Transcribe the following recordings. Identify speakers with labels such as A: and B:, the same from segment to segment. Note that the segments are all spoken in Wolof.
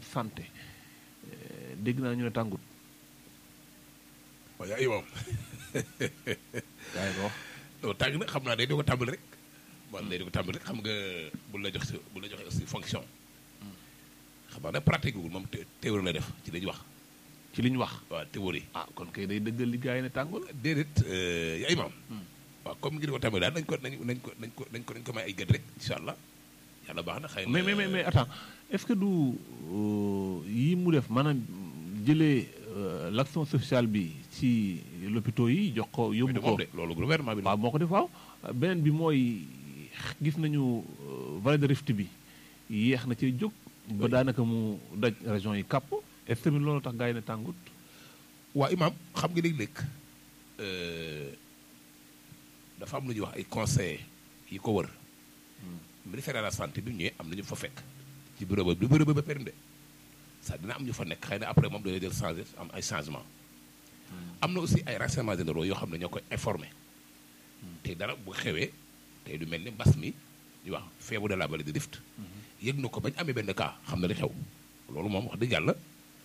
A: santé dégg naa ñu ne tàngut.
B: waaw yaa imam.
A: yaa ngi ko wax.
B: non tàng na xam naa day doog a tàmbali rek. waaw day doog a tàmbali rek xam nga bu la jox si bu la joxee aussi fonction. xam naa ne pratique gul moom théorie la def ci dañuy wax.
A: ci li ñu wax.
B: waaw théorie.
A: ah kon kay day dëggal li gars yi ne tàngul.
B: déedéet yaa imam. waaw comme ngir ko tàmbali daal nañ ko nañ nañ ko nañ ko nañ ko nañ ko may ay gët rek incha allah yàlla baax na xëy na.
A: mais mais mais attends est-ce que du yi mu def maanaam jëlee l'action sociale bi ci l'hôpitaux yi jox ko yóbbu ko
B: de loolu gouvernement bi
A: waaw moo ko def waaw beneen bi mooy gis nañu vallée de Rift bi yéex na ci jóg ba daanaka mu daj région yi kàpp est-ce que loolu tax gars yi ne tàngut
B: waa imam xam nga léeg-léeg dafa am lu ñuy wax ay conseillers yi ko wër ministère de la santé bi mu ñëwee am na ñu fa fekk ci bureau ba du bureau ba ba périnde sax dina am ñu fa nekk xëy na après moom dañoo jël changé am ay changement am na aussi ay renseignements généraux yoo xam ne ñoo koy informé te dara bu xewee tey du mel ni mbas mi ñu wax feebu de la vallée de Rift yëg na ko bañ amee benn cas xam na li xew loolu moom wax dëgg yàlla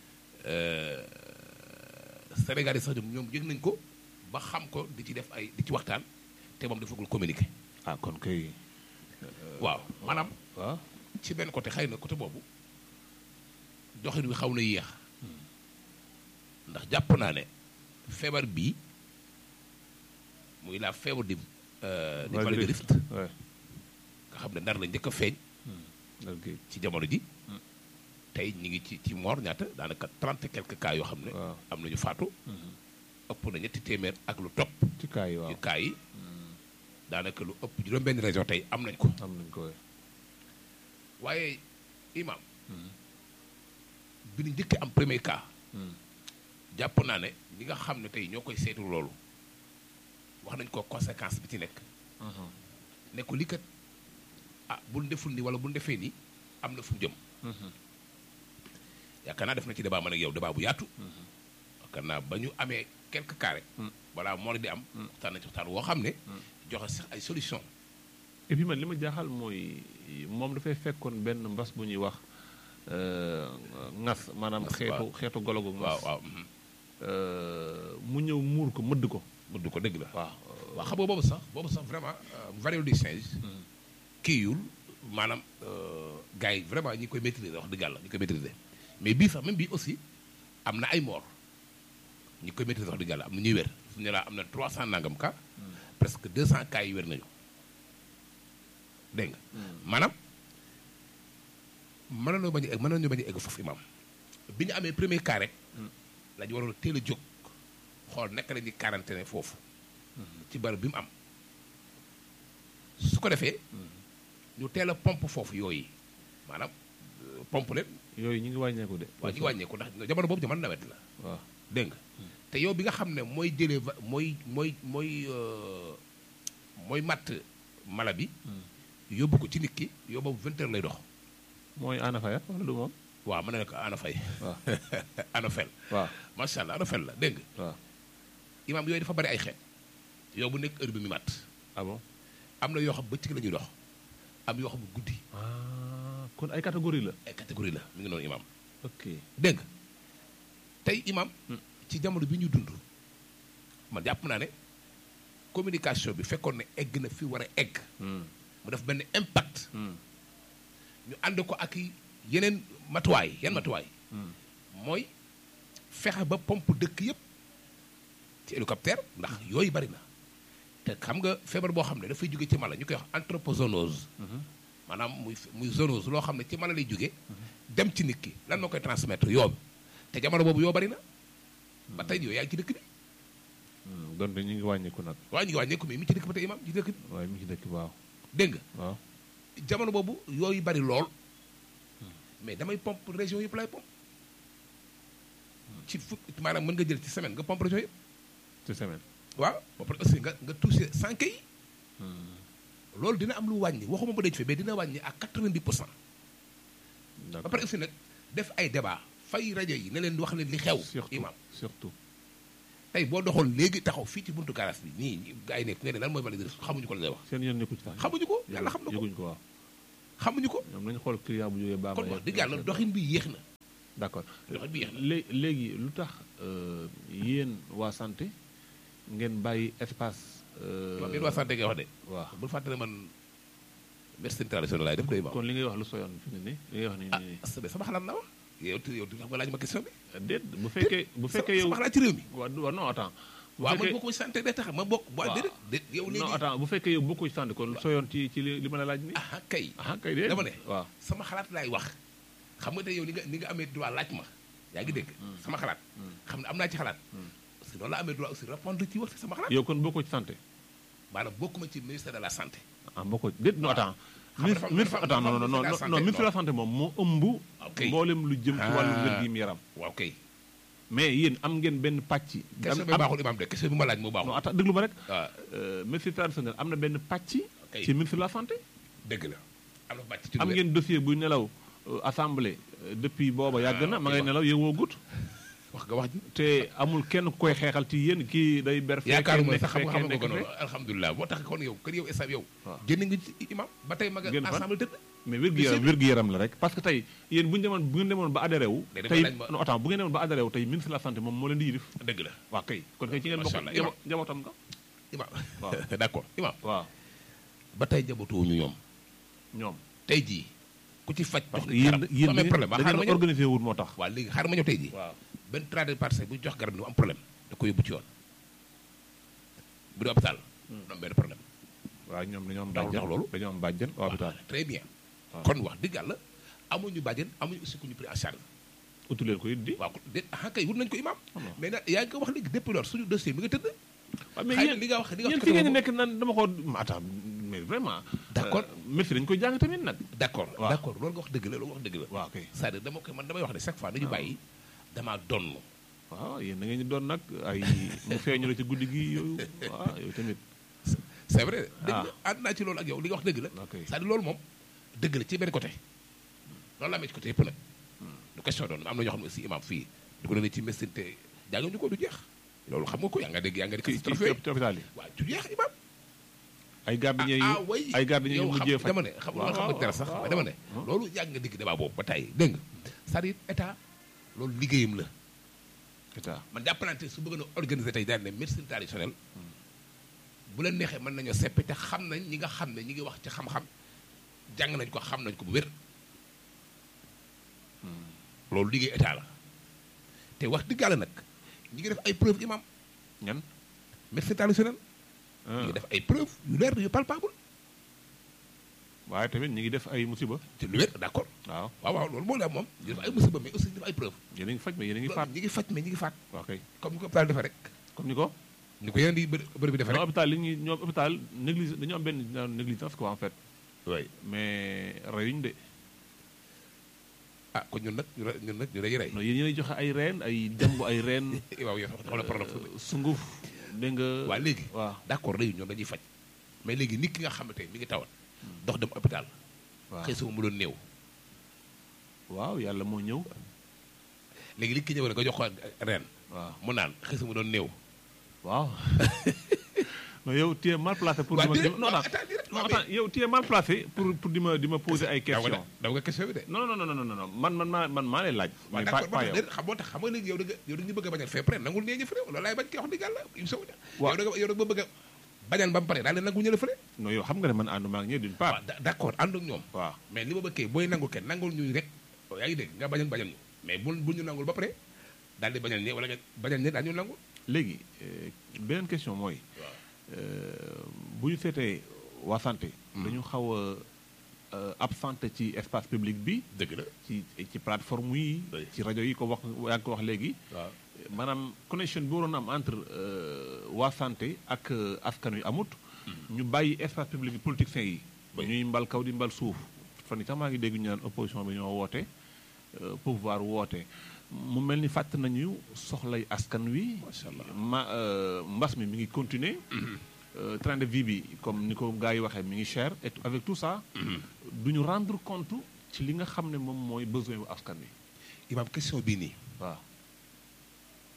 B: Sénégal yi sax ñoom yëg nañ ko ba xam ko di ci def ay di ci waxtaan te moom dafagul communiqué.
A: ah kon kay.
B: waaw maanaam.
A: waaw
B: ci benn côté xëy na côté boobu doxin wi xaw na yéex ndax jàpp naa ne feebar bii muy la feebar di. di vallée de Rift nga xam ne ndar la njëkk a feeñ. ci jamono ji. tey ñu ngi ci ci moor ñaata daanaka trente et quelques cas yoo xam ne. am nañu faatu. ëpp na ñetti téeméer ak lu topp.
A: ci cas yi waaw
B: ci cas yi. daanaka lu ëpp juróom-benn région tey am nañ ko.
A: am nañ ko
B: waaye imam bi ñu njëkkee am premier cas. jàpp naa ne ñi nga xam ne tey ñoo koy seetu loolu wax nañ ko conséquence bi ci nekk. ne ko lii kat ah bul deful ni wala bul defee ni am na fu mu jëm. yaakaar naa def na ci débat man ak yow débat bu yaatu. yaakaar naa ba ñu amee quelques cas rek. balaa moo di am. waxtaan nañ ci waxtaan woo xam ne. joxe sax ay solution
A: et puis man li ma jaaxal mooy moom dafay fekkoon benn mbas bu ñuy wax ngas maanaam. xeetu xeetu golo gu ngas
B: waaw waaw.
A: mu ñëw muur ko mëdd ko.
B: mëdd ko dëgg la.
A: waaw
B: waaw xam nga boobu sax boobu sax vraiment variole du singe. kii yul maanaam gars yi vraiment ñi koy maîtriser wax dëgg yàlla ñi koy maîtriser mais bii sax même bii aussi am na ay mort ñi koy maîtriser wax dëgg yàlla am na ñuy wér su ñu laa am na 300 nangam cas. presque 200 cas yi wér nañu dégg nga. maanaam mën nañoo bañ a egg mën nañoo bañ a egg foofu imam bi ñu amee premier cas rek. la ñu waroon a teel a jóg xool naka la ñuy quarantaine foofu. ci barab bi mu am. su ko defee. ñu teel a pompe foofu yooyu maanaam pompe leen.
A: yooyu ñu ngi wàññeeku de.
B: waaw ñu ngi wàññeeku ndax jamono boobu jamono nawet la.
A: waaw
B: dégg nga te yow bi nga xam ne mooy jëlee va mooy mooy mooy mooy matt mala bi. yóbbu ko ci nit ki yow boobu vingt heures lay dox.
A: mooy anafaya wala du moom.
B: waaw mën na nekk anafay.
A: waaw
B: anafel.
A: waaw
B: macha allah anafel la dégg nga.
A: waaw.
B: imaam yooyu dafa bari ay xeet. yow bu nekk heure bi mi matt.
A: ah bon.
B: am na yoo xam bëccëg la ñuy dox. am yoo xam guddi.
A: ah kon ay catégorie la.
B: ay catégorie la mi ngi noonu imaam.
A: ok
B: dégg nga tey imaam. ci jamono bi ñu dund. man jàpp naa ne communication bi fekkoon ne egg na fi war a egg. mu def benn impact. ñu ànd ko ak yeneen matuwaay yan matuwaay. mooy fexe ba pompe dëkk yëpp ci hélicoptère ndax yooyu bari na. te xam nga feebar boo xam ne dafay jóge ci mala ñu koy wax anthropozoonose. maanaam muy muy zoonose loo xam ne ci mala lay jóge dem ci nit ki lan moo koy transmettre yoo te jamono boobu yoo bari na. ba tey yooyu yaa ngi ci dëkk bi.
A: donc ñu ngi wàññeeku nag.
B: waaw ñu ngi wàññeeku mais mi ci dëkk ba tey imam ci dëkk bi.
A: waaye mi ci dëkk waaw.
B: dégg nga.
A: waaw.
B: jamono boobu yooyu bari lool mais damay pompe région yëpp lay pompe ci fu maanaam mën nga jël ci semaine nga pompe région yëpp.
A: ci semaine.
B: waaw ba pare aussi nga nga touché sànq yi. loolu dina am lu wàññi waxuma ba dee ci mais dina wàññi à 90 pour cent. ba pare aussi nag def ay débat fay rajo yi ne leen wax leen li xew.
A: surtout
B: imam
A: surtout.
B: tey boo doxoon léegi taxaw fii ci buntu garage bi nii gars yi nekk ne leen lan mooy valider xamuñu ko la lay wax.
A: seen yoon nekku ci sax.
B: xamuñu ko yàlla xam na ko
A: yëguñ ko waaw.
B: xamuñu ko.
A: ñoom nañu xool client bu jógee baax
B: kon wax dëgg yàlla doxin bi yéex na.
A: d'accord
B: loxo bi yeex na
A: lé léegi lu tax euh, yéen waa santé ngeen bàyyi espace. euh,
B: man yéen waa santé ngay wax de
A: waaw
B: bul fàtte ne man médecine traditionnelle laay def doy ma
A: kon li ngay wax lu soyoon fi mu ne nii li ngay wax nii
B: ah
A: nii
B: sama sama xalaat la wax yow tu yow tu xam nga laaj ma question bi
A: déet bu fekkee bu fekkee yow
B: sama xalaat ci réew mi
A: waaw du- waaw non attends bu
B: waaw man
A: fekkee
B: bokku santé day tax ma bokk waa
A: waaw.
B: déedéet déet yow
A: non
B: léegi
A: attends bu fekkee yow bokkoo ci santé kon lu soyoon ci ci li li ma la laaj nii
B: ah kay
A: ah kay déet
B: dama ne
A: waaw
B: sama xalaat laay wax xam nga te yow ni nga ni nga amee droit laaj ma yaa ngi dégg sama xalaat xam ne am naa ci xalaat parce que noonu la amee droit aussi répondre ci wax ci sama xalaat
A: yow kon bokkoo ci santé
B: maanaam bokkuma ci ministère de la santé
A: ah bokkoo ci déet non attends
B: Xam nga
A: ministre
B: dafa-
A: ministre
B: dafa-
A: attends non
B: dafa
A: non non
B: ministre de la
A: non
B: santé,
A: ministre de la
B: non.
A: santé moom moo ëmb
B: Ok.
A: mboolem lu jëm ci wàllu
B: Ah.
A: wér gi yaram
B: waaw kay
A: mais yéen am ngeen benn pàcc
B: question bi
A: am-
B: baaxul imam de question bi ma laaj moo
A: non
B: baaxul
A: attends déglu ma rek
B: waaw
A: euh, médecine traditionnelle am na benn pàcc
B: Ok.
A: ci ministre de la santé
B: dëgg la am na bàcc ci
A: am
B: lu wér.
A: ngeen dossier buy nelaw euh, assemblée euh, depuis booba yàgg na ma ngay
B: waaw.
A: nelaw yëngoo gut
B: wax nga wax ji
A: te amul kenn ku koy xeexal ci yéen kii day ber fee
B: yaakaaruma
A: kenn
B: sax xam
A: nekk
B: nga
A: fee
B: xam
A: kenn
B: nga ko
A: nekk
B: noonu
A: fee
B: alhamdulilah boo tax kon yow kon yow instant yow
A: waaw.
B: génn nga ci imam ba tey ma nga
A: Génn fan?
B: ensemble tëdd
A: mais wér-gu-yaram wér-gu-yaram la rek parce que tey yéen bu ñu demoon bu ngeen demoon ba adhéré wu
B: Mais dama
A: tey
B: laaj ma-
A: non attends bu ngeen demoon ba adhéré wu tey ministre de la santé moom moo leen di yilif
B: dëgg la
A: waaw kay kon kay ci ngeen
B: Macha
A: bokk
B: Allah,
A: jabo- njabootam nga
B: imam
A: Waaw.
B: d'accord imam
A: waaw
B: ba tey jabatuwuñu ñoom
A: ñoom
B: tey jii ku ci faj
A: parce
B: jox
A: que
B: la
A: yéen
B: garab
A: yéen
B: soo amee problème
A: da
B: waa xaaral ma
A: ngeen
B: ñëw
A: organisé wul moo tax
B: waaw léegi xaaral ma ñëw tey jii
A: waaw
B: benn tradipraticien bu jox garab ni mu am problème da ko yóbbu ci yoon bu dee hôpital du am benn problème
A: waaw ñoom dañoo am
B: Daw
A: bàjjen
B: jox loolu.
A: dañoo am bàjjen au hôpital
B: très bien
A: waaw.
B: kon wax dëgg yàlla amuñu bàjjen amuñu aussi ku ñu pris en charge
A: utu leen ko it di
B: waaw de ah kay wut nañ ko imam
A: Ah non.
B: mais nag yaa ngi ko wax léegi depuis loolu suñu dossier mi nga tëdd
A: waaw mais
B: xëy na
A: yéen
B: li nga wax li nga
A: yéen
B: wax
A: fi ngeen di
B: ci
A: nekk nan dama ko ma attends mais vraiment
B: D'accord.
A: médecine dañu koy jàng tamit nag
B: d' accord
A: waaw.
B: d' accord loolu nga wax dëgg la loolu nga wax dëgg la
A: waaw kay
B: c'est-à-dire dama koy man damay wax ne chaque fois dañu bàyyi damaa donn
A: waaw yéen da ngeen di doon nag ay mu feeñu la ci guddi gi yooyu waaw yooyu tamit
B: c'est vrai dëgg
A: Ah.
B: la ànd naa ci loolu ak yow li nga wax dëgg la
A: ok
B: c'est-à-dire loolu moom dëgg la ci benn côté loolu la amee ci côté yëpp nag du question doon am na ñoo xam ne aussi imam fii du ko ne ci médecine te jànguñu ko du jeex loolu xam nga ko yaa nga dégg yaa nga
A: ci
B: dégg
A: ci
B: trophée
A: ci hôpital yi
B: waaw du jeex imam
A: ay gardien yi
B: ah way
A: ay gardien yu
B: yow
A: mujjee
B: xam
A: faj
B: dama ne xam nga xam nga dara sax mais dama ne loolu yàgg nga dégg débat boobu ba tey dégg nga c'est-à-dire état loolu liggéeyam la
A: état
B: man jàpp naa ne tey su bëgg na organiser tey daal ne médecine traditionnelle bu leen neexee mën nañoo seppi te xam nañ ñi nga xam ne ñi ngi wax ci xam-xam jàng nañ ko xam nañ ko bu wér loolu liggéey état la te wax dëgg yàlla nag ñi ngi def ay preuve imam
A: ñan
B: médecine traditionnelle ñi ngi def ay preuve yu leer yu palpable
A: waaye tamit ñu ngi def ay musiba
B: te lu wér d'accord
A: waaw
B: waaw waaw loolu moo la am moom ñu def ay musiba mais aussi ñu def ay preuve
A: yéen a ngi faj mais yéen a ngi faat
B: ñi ngi faj mais ñi ngi faat
A: waaw kay
B: comme ni ko hôpital defee rek
A: comme ni ko
B: ni ko yeneen di bërëb bërëb bi defee
A: non
B: rek
A: hôpital li ñuy ñoom hôpital néglige dañoo am benn genre négligence quoi en fait
B: oui
A: mais reyuñ de
B: ah kon ñun nag ñu re- ñun nag ñu lay rey
A: non yéen yéenay joxe ay reen ay jàmb ay reen
B: waaw yow xam na problème fu
A: euh, sunguf dégg nga
B: waaw léegi
A: waaw
B: d'accord léegi ñoom dañuy faj mais léegi nit ki nga xamante mi ngi tawat dox dem hôpital
A: waaw
B: xëy sama mu doon néew
A: waaw yàlla moo ñëw
B: léegi li ki ñëw rek nga jox ko ren
A: waaw
B: mu naan xëy sama doon néew
A: waaw non yow tu es mal placé pour
B: waaw
A: di ma
B: déedéet,
A: non
B: waaw,
A: non
B: attends, déedéet,
A: non
B: waaw,
A: attends yow tu es mal placé pour pour di ma di ma poser ay
B: daw nga
A: questions
B: de daw nga question bi de
A: non non non non non non man man maa man maa lay laaj
B: waaw
A: mais pas
B: d'accord
A: pas
B: ba
A: yow
B: tax xam moo tax xam nga léegi yow da nga yow da nga ñu bëgg a bañal fait près nangul nee ñu fële loolu laay bañ koy wax dëgg yàlla im sow
A: Waaw.
B: yow da nga yow da nga bëgg a bañal ba mu pare daal di nangu ñële fële
A: non yow xam nga ne man ànduma ak ñëw d'une part
B: waaw da- d'accord ànd ak ñoom
A: waaw
B: mais li ma bëggee booy nangul kenn nangul ñu rek yaa ngi dégg nga bañal bañal ñu mais bu bu ñu nangul ba pare daal di bañal ñe wala nga bañal ñe daal ñu nangul
A: léegi euh, beneen question mooy
B: waaw
A: euh, bu ñu seetee waa santé dañu xaw a euh, absenté ci espace public bi
B: dëgg la
A: ci ci plateforme yi
B: Oui.
A: ci rajo yi ko wax yaa ngi ko wax léegi
B: waaw
A: maanaam connexion bi waroon am entre euh, waa santé ak euh, askan wi amut ñu bàyyi espace public bi politiciens yi
B: Oui.
A: ñuy mbal kaw di mbal suuf fan yi sax maa ngi dégg ñu naan opposition bi ñoo woote euh, pouvoir woote mu mel ni fàtt nañu soxlay askan wi
B: Macha Allah.
A: ma euh, mbas mi mi ngi continuer euh, train de vie bi comme ni ko gars yi waxee mi ngi cher et avec tout ça du ñu rendre compte ci li nga xam ne moom mooy besoin wu askan wi
B: imam question bii nii
A: waaw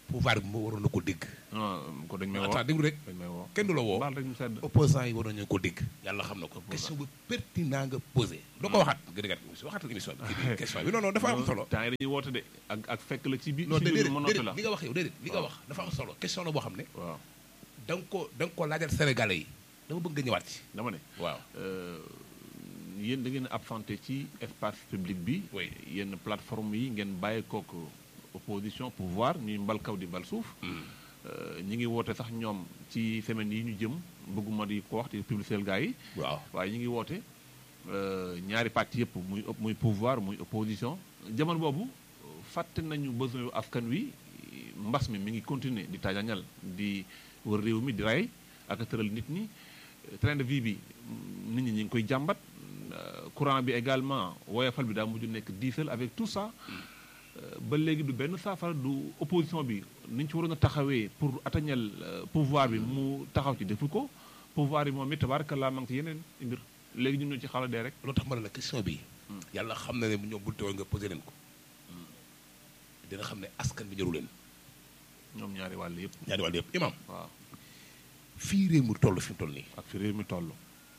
B: pouvoir bi moo waroon na ko dégg
A: non ko dañ may woo
B: attends déglu rek
A: dañ may woo
B: kenn du la woo
A: baal rek ñu sedd
B: opposant yi waroon nañu ko dégg yàlla xam na ko question bu pertinent nga posé doo ko waxaat gën a gàtt émission waxaatal émission bi kii bi question bi non non dafa am solo
A: temps yi dañuy woote de ak ak fekk la ci biir
B: non
A: ci biir
B: déedéet
A: ma noppi
B: déedéet
A: la
B: li nga wax yow déedéet li nga
A: waaw.
B: wax dafa am solo question la boo xam ne
A: waaw
B: da nga ko da nga ko laajal sénégalais yi dama bëgg nga ñëwaat ci
A: dama ne
B: waaw
A: euh, yéen da ngeen a absenté ci espace public bi
B: Oui.
A: yenn plateforme yi ngeen bàyyi kook opposition pouvoir ñuy mbal kaw di mbal suuf Euh, ñi ngi woote sax ñoom ci semaine yi ñu jëm bëgguma di ko wax di publicité gars yi
B: waaw
A: waaye ñu ngi woote euh, ñaari parti yëpp muy op- muy pouvoir muy opposition jamono boobu fàtte nañu besoin yu askan wi mbas mi mi ngi continuer di taajañal di wër réew mi di rey ak a tëral nit ñi train de vie bi nit ñi ñi ngi koy jàmbat euh, courant bi également woyofal bi daa mujj nekk diesel avec tout ça euh, ba léegi du benn saafara du opposition bi ni ñu ci waroon a taxawee pour atañal euh, pouvoir bi mu taxaw ci defu ko pouvoir bi moom it tabaarkalla ma ngi ci yeneen mbir léegi ñun ñoo ci xala dee rek
B: loolu tax ma ne la question bi yàlla xam na ne ñoom bul teewoon nga posé leen ko dina xam ne askan bi ñëru leen
A: ñoom ñaari wàll yëpp
B: ñaari wàll yëpp imam
A: waaw
B: fii réew mi toll fi mu toll nii
A: ak fi réew mi toll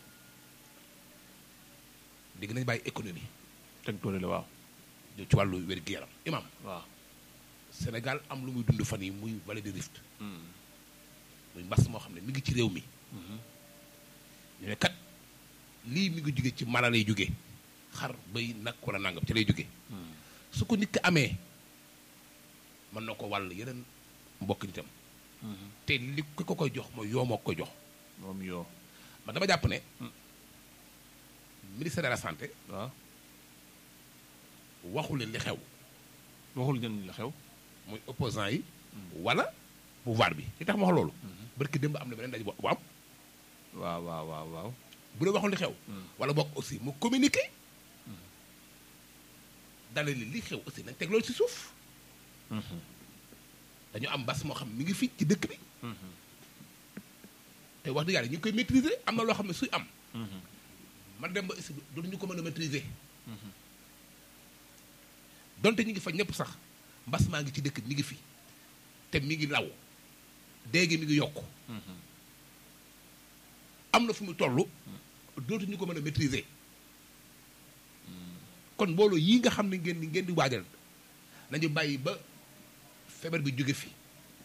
B: dégg nañ bàyyi économie
A: teg toole la waaw
B: ñëw ci wàllu wér-gu-yaram imam
A: waaw
B: Sénégal am lu muy dund fan yi muy vallée de Rift muy mbas moo xam ne mi ngi ci réew mi ñu ne kat lii mi ngi jóge ci mala lay jóge xar bay nag wala nangam ci lay jóge su ko nit ki amee mën na ko wàll yeneen mbokk nitam te li ki ko koy jox mooy yoo moo ko koy jox
A: moom yoo
B: man dama jàpp ne ministère de la santé
A: waaw
B: waxu leen li xew
A: waxul ñan la xew
B: muy opposant yi wala pouvoir bi li tax ma wax loolu barki démb am na beneen daje bu bu am
A: waaw waaw waaw waaw
B: bu dee waxul li xew wala bokk aussi mu communiqué dale li li xew aussi nañ teg loolu ci suuf dañu am mbas moo xam mi ngi fii ci dëkk bi te wax dëgg yàlla ñu ngi koy maîtriser am na loo xam ne suy am man dem ba aussi dootuñu ko mën a maîtriser donte ñu ngi fa ñëpp sax mbas maa ngi ci dëkk bi mi ngi fi te mi ngi law déegi mi ngi yokk am na fu mu toll dootuñu ko mën a maîtriser kon mbooloo yii nga xam ne ngeen di ngeen di waajal nañu bàyyi ba feebar bi jóge fi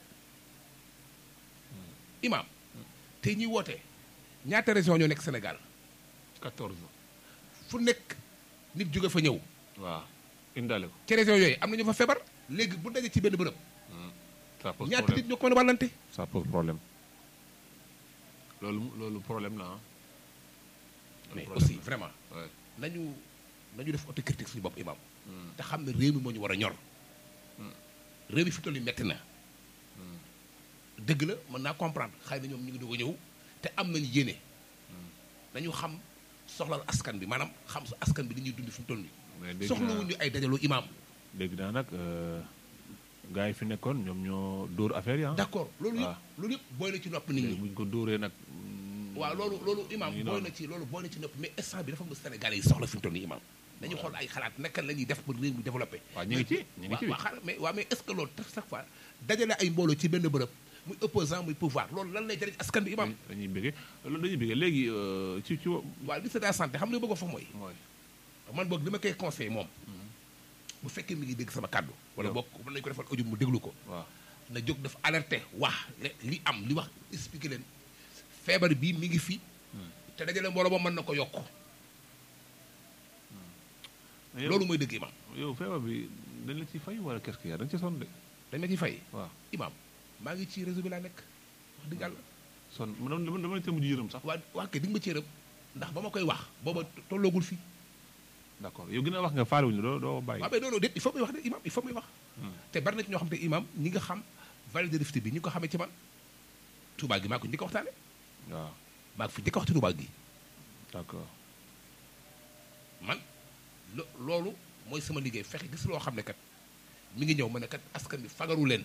B: imaam te ñuy woote ñaata région ñoo nekk Sénégal
A: 14
B: fu nekk nit jóge fa ñëw
A: waaw indaale ko
B: ci région yooyu am na ñu fa feebar léegi bu daje ci benn bërëb
A: ça pose
B: ñaata
A: problème
B: nit ñoo ko mën a wàllante
A: ça pose problème loolu loolu problème la ah loolu
B: mais
A: problème
B: aussi
A: la.
B: vraiment
A: Ouais.
B: nañu nañu def autocritique suñu bopp imaam te xam ne réew mi moo ñu war a ñor réew mi fi toll nii metti na dëgg la mën naa comprendre xëy na ñoom ñu ngi doog a ñëw te am nañu yéene nañu xam soxlal askan bi maanaam xam su askan bi li ñuy dund fi mu toll
A: mais
B: nii
A: dégg
B: soxlawuñu ay dajaloo imaam
A: dégg naa nag gars yi fi nekkoon ñoom ñoo dóor affaire yi ah.
B: d'accord loolu
A: waaw.
B: yëpp loolu yëpp booy na ci nopp nit
A: léegi
B: ñi
A: bu ñu ko dóoree nag. mm,
B: waaw loolu loolu imaam
A: mu ngi
B: booy
A: noonu.
B: na ci loolu booy na ci nopp mais instant bi dafa am Sénégalais yi soxla fi mu toll nii imaam nañu xool ay xalaat naka la ñuy def ba réew mi développé
A: waaw ñu ngi ci ñu ngi ci
B: waaw xaaral mais waaw mais est-ce que loolu tax chaque fois dajale ay mbooloo ci benn bërëb muy opposant muy pouvoir loolu lan lay jëriñ askan bi imaam
A: dañuy bëggee loolu dañuy bëggee léegi euh, ci ci.
B: waaw ministre de la santé xam nga bëgg fa mooy
A: mooy
B: man boog li ma koy conseillé moom bu fekkee mi ngi dégg sama kàddu wala
A: Yow.
B: boog mën nañu ko defal audio mu déglu ko
A: waaw.
B: na jóg dafa alerté wax le- li am li wax expliqué leen feebar bii mi ngi fi te dajale mbooloo ba mën na ko yokk
A: mais yow-
B: loolu mooy dëgg imaam
A: yow feebar bi dañ la ci fay wala qu'est-ce qu'il y a dañ ci sonn de.
B: dañ ma ciy fay
A: waaw
B: imaam maa ngi ci réseau bi laa nekk wax dëgg yàlla
A: sonn man dama dama leen mujj yërëm sax.
B: waa waa kay di nga ma cee rëb ndax ba ma koy wax booba tolloogul fii
A: d'accord yow gën a wax nga faale wuñu doo doo bàyyi.
B: waaw mais non non déet il faut muy wax de imaam il faut muy wax te bari na ci ñoo xam te imaam ñi nga xam vallée de Rift bi ñi ko xamee ci man Touba gi maa ko njëkk a waxtaane
A: waaw
B: maa ko fi njëkk a wax ci Touba gi
A: d'accord.
B: man lo loolu mooy sama liggéey fexe gis loo xam ne kat mi ngi ñëw ma ne kat askan bi fagaru leen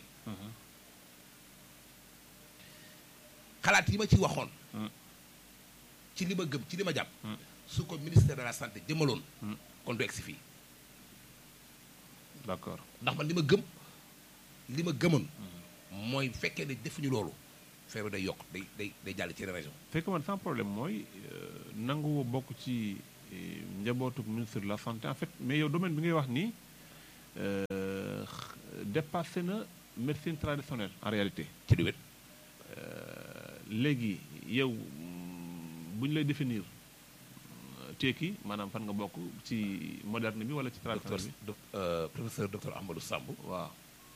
B: xalaat yi ma ci waxoon
A: Mm.
B: ci li ma gëm ci li ma jàpp
A: Mm.
B: su ko ministère de la santé jëmaloon
A: Mm.
B: kon du egsi fii
A: d'accord.
B: ndax man li ma gëm li ma gëmoon mooy bu fekkee ne defuñu loolu feebar day yokk day day day jàll ci région
A: fekk man sans problème mooy nangu bokk ci njabootu ministre de la santé en fait mais yow domaine bi ngay wax nii dépassé na médecine traditionnelle en réalité.
B: ci du wet
A: léegi yow bu ñu lay définir teeki maanaam fan nga bokk ci moderne bi wala ci traditionnel bi.
B: docteur professeur docteur Ahmadou Samb.
A: waaw.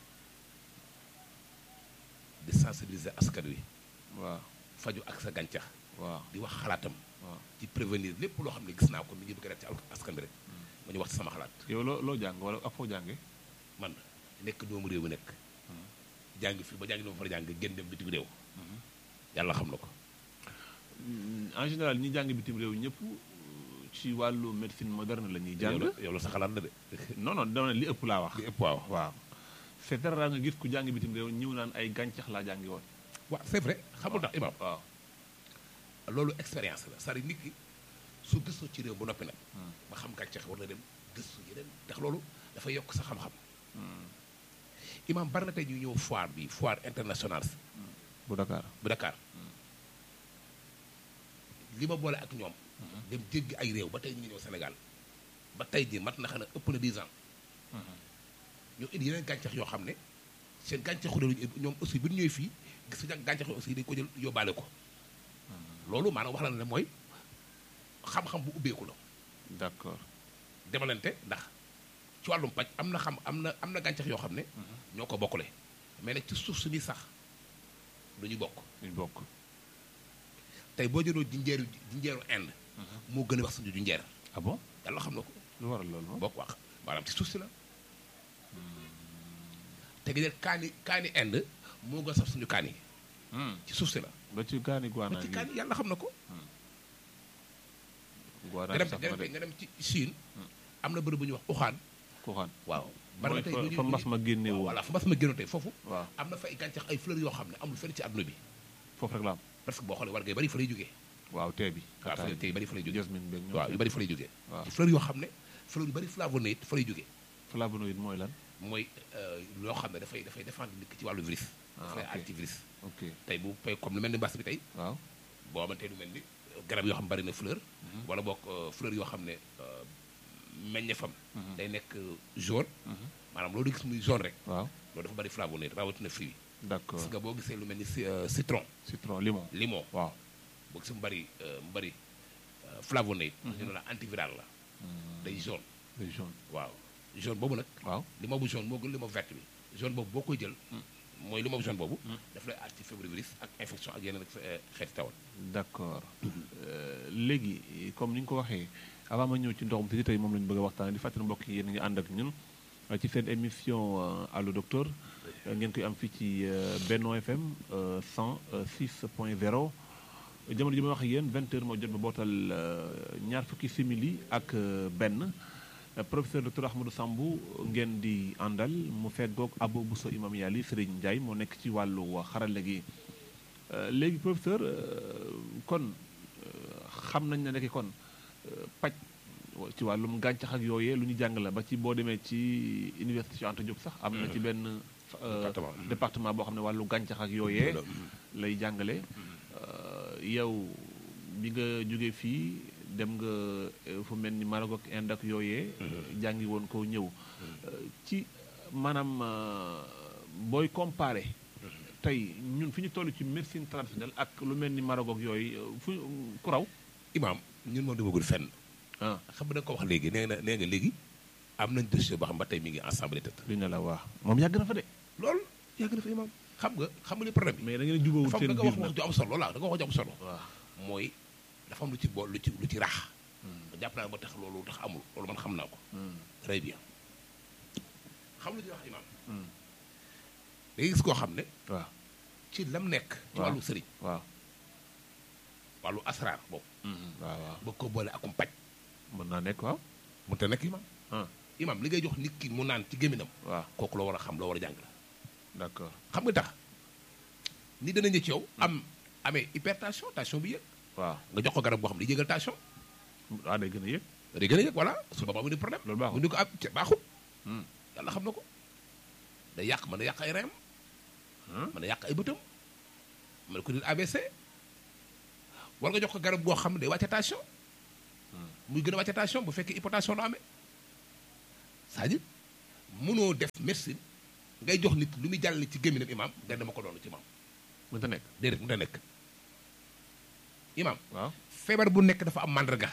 B: di sensibiliser askan wi.
A: waaw
B: faju ak sa gàncax.
A: waaw
B: di wax xalaatam.
A: waaw
B: ci prévenir lépp loo xam ne gis naa ko nit ñi bëgg a def ci askan bi rek. ma ñu wax ci sama xalaat.
A: yow loo loo jàng wala ak foo jànge
B: man nekk doomu réew mi nekk. jàng fii ba jàng dama fa jàng génn dem bitim réew. yàlla xam na ko.
A: en général ñi jàng bitim réew ñëpp ci wàllu médecine moderne la ñuy jàng.
B: yow la sa xalaat la de.
A: non non dama ne li ëpp laa wax.
B: li ëpp waaw.
A: waaw c'est très rare nga gis ku jàng bitim réew ñëw naan ay gàncax laa jàngi woon.
B: waaw c'est vrai xamul ndax imam
A: waaw
B: loolu expérience la c'est-à-dire nit ki su gëstoo ci réew ba noppi nag. ba xam gàncax war na dem gëstu yeneen ndax loolu dafa yokk sa xam-xam. imam bari na tey ñu ñëw foire bi foire internationale.
A: bu Dakar
B: bu Dakar li ma boole ak ñoom. dem jéggi ay réew ba tey ñu ngi ñëw Sénégal ba tey jii mat na xanaa ëpp na 10 ans. ñoo indi yeneen gàncax yoo xam ne seen gàncaxu réew ñoom aussi bu ñu ñëwee fii gis nga gàncax yi aussi dañu ko jël yóbbaale ko. loolu maanaam wax la ne mooy xam-xam bu ubbeeku la.
A: d'accord
B: demalante ndax ci wàllum paj am na xam am na am na gàncax yoo xam ne. ñoo ko bokkule. mais nag ci suuf si muy sax du ñu bokk.
A: duñ bokk.
B: tey boo jëloo jinjeeru jinjeeru Inde. moo gën a wax suñu jinjeer.
A: ah bon
B: yàlla xam na ko.
A: lu waral loolu moom.
B: bokk wax maanaam ci suuf si la. te gi jël kaani kaani Inde moo gën a saf suñu kaani ci suuf si la.
A: ba ci gaani guana
B: ba ci kaani yàlla xam na ko.
A: guana
B: nga dem nga dem nga dem ci Chine. am na bërëb bu ñuy wax uxaan.
A: kuxaan
B: waaw.
A: mooy
B: tey
A: fa
B: lu ñuy-
A: fa mbas ma génne woon
B: voilà fa mbas ma génnoon tey foofu.
A: waaw
B: am na fa ay gàncax ay fleurs yoo xam ne amul fenn ci àdduna bi.
A: foofu rek la am
B: parce que boo xoolee war ngay bari fa lay jógee.
A: waaw tee bi
B: waaw fa lay tey bari fa lay jógee.
A: jasmine beeg ñoom
B: waaw yu bari fa lay jógee.
A: waaw
B: ci fleurs yoo xam ne fleurs yu bari flavonoïde fa lay jógee.
A: flavonoïde mooy lan
B: mooy loo xam ne dafay dafay défendre nit ki ci wàllu virus.
A: Ah,
B: dafay
A: ok.
B: antivirus.
A: ok
B: tey bu pay comme lu mel ni mbas bi tey
A: waaw
B: boo xamante lu mel ni garab yoo xam bari na fleur. wala boog fleur yoo xam ne euh, meññeefam. day nekk jaune. maanaam loolu gis muy jaune rek.
A: waaw
B: loolu dafa bari flavonoïde rawatina fruit yi.
A: d'accord
B: gis nga boo gisee lu mel ni ci- euh, citron
A: citron limon
B: limon
A: waaw
B: boo gisee mu bari euh, mu bari euh, flavonoïde. ñu ne la antiviral la. day jaune
A: day jaune
B: waaw jaune boobu nag.
A: waaw
B: limon bu jaune moo gën limon vert bi jaune boobu boo koy jël. mooy limon bu jaune boobu. daf lay aar ci fébrile ak infection ak yeneen ak xeeti tawal.
A: d'accord Euh, léegi comme ni nga ko waxee avant ma ñëw ci ndoxum si tey moom la ñu bëgg a waxtaan di fàttali mbokk yi yéen a ngi ànd ak ñun euh, ci seen émission euh, allo docteur euh, ngeen koy am fii ci euh, Benno FM euh, 106.0 jamono ji may wax ak yéen 20 heures moo jot ba bootal euh, ñaar fukki simili ak euh, benn Euh, professeur docteur Ahmadou Sambou ngeen di àndal mu feggoog Abo Bousso Imam Yali Serigne Ndiaye moo nekk ci wàllu xarale gi Euh, léegi professeur euh, kon euh, xam nañ ne nekk kon euh, paj ci wàllum gàncax ak yooyee lu ñu jàng la ba ci boo demee ci université Cheikh Anta Diop sax am na ci benn euh,
B: Département.
A: département boo xam ne wàllu gàncax ak yooyee lay jàngale Euh, yow bi nga jógee fii dem nga euh, fu mel ni Maroc ak Inde ak yooyee jàngi woon ko ñëw Euh, ci maanaam euh, booy comparé tey ñun fi ñu toll ci médecine traditionnelle ak lu mel ni Maroc ak yooyu euh, fu ku raw
B: imaam ñun moom demagul fenn.
A: ah
B: xam nga da nga ko wax léegi nee na nee nga léegi am nañ dossier boo xam ba tey mi ngi ensemble tëdd.
A: li ne la waa moom yàgg na fa de
B: loolu yàgg na fa imaam. xam nga xam nga li problème bi.
A: mais da ngeen jubawul
B: dafa am
A: seen
B: da nga
A: biir
B: wax wax
A: nag
B: ju am solo la da nga wax ju am solo.
A: waaw
B: mooy dafa am lu ci bool lu ci lu ci raax. jàpp naa ba tax loolu tax amul loolu man xam naa ko. très bien xam lu ci wax imaam. da ngay gis koo xam ne
A: waaw
B: ci lam nekk. ci
A: waaw.
B: wàllu sëriñ
A: waaw
B: wàllu asraar boobu.
A: waaw waaw
B: bëgg ko boole akum paj.
A: mën naa nekk waaw
B: mu te nekk imaam.
A: ah
B: imaam li ngay jox nit ki mu naan ci gémminam
A: waaw
B: kooku la war a xam loo war a jàng la.
A: d'accord
B: xam nga tax ni dana ñëw ci yow am amee hypertension tension bi yëg
A: waaw
B: nga jox ko garab boo xam ne day yëgal tension
A: waaw day gën a yëg
B: day gën a yëg voilà su boobaa mu di problème
A: Loolu baaxul.
B: mu ni ko am ca baaxul
A: Hmm.
B: yàlla xam na ko day yàq mën na yàq ay reem mën na yàq ay bëtam mën na ko dir AVC war nga jox ko garab goo xam ne day wàcce tension muy gën a wàcce tension bu fekkee hypotension la amee c'est-à-dire mënoo def médecine ngay jox nit lu muy jàllale ci gémminam imam nga dama ko doon ci imam
A: mënta nekk
B: déedéet mu ta nekk imam
A: waaw
B: feebar bu nekk dafa am màndarga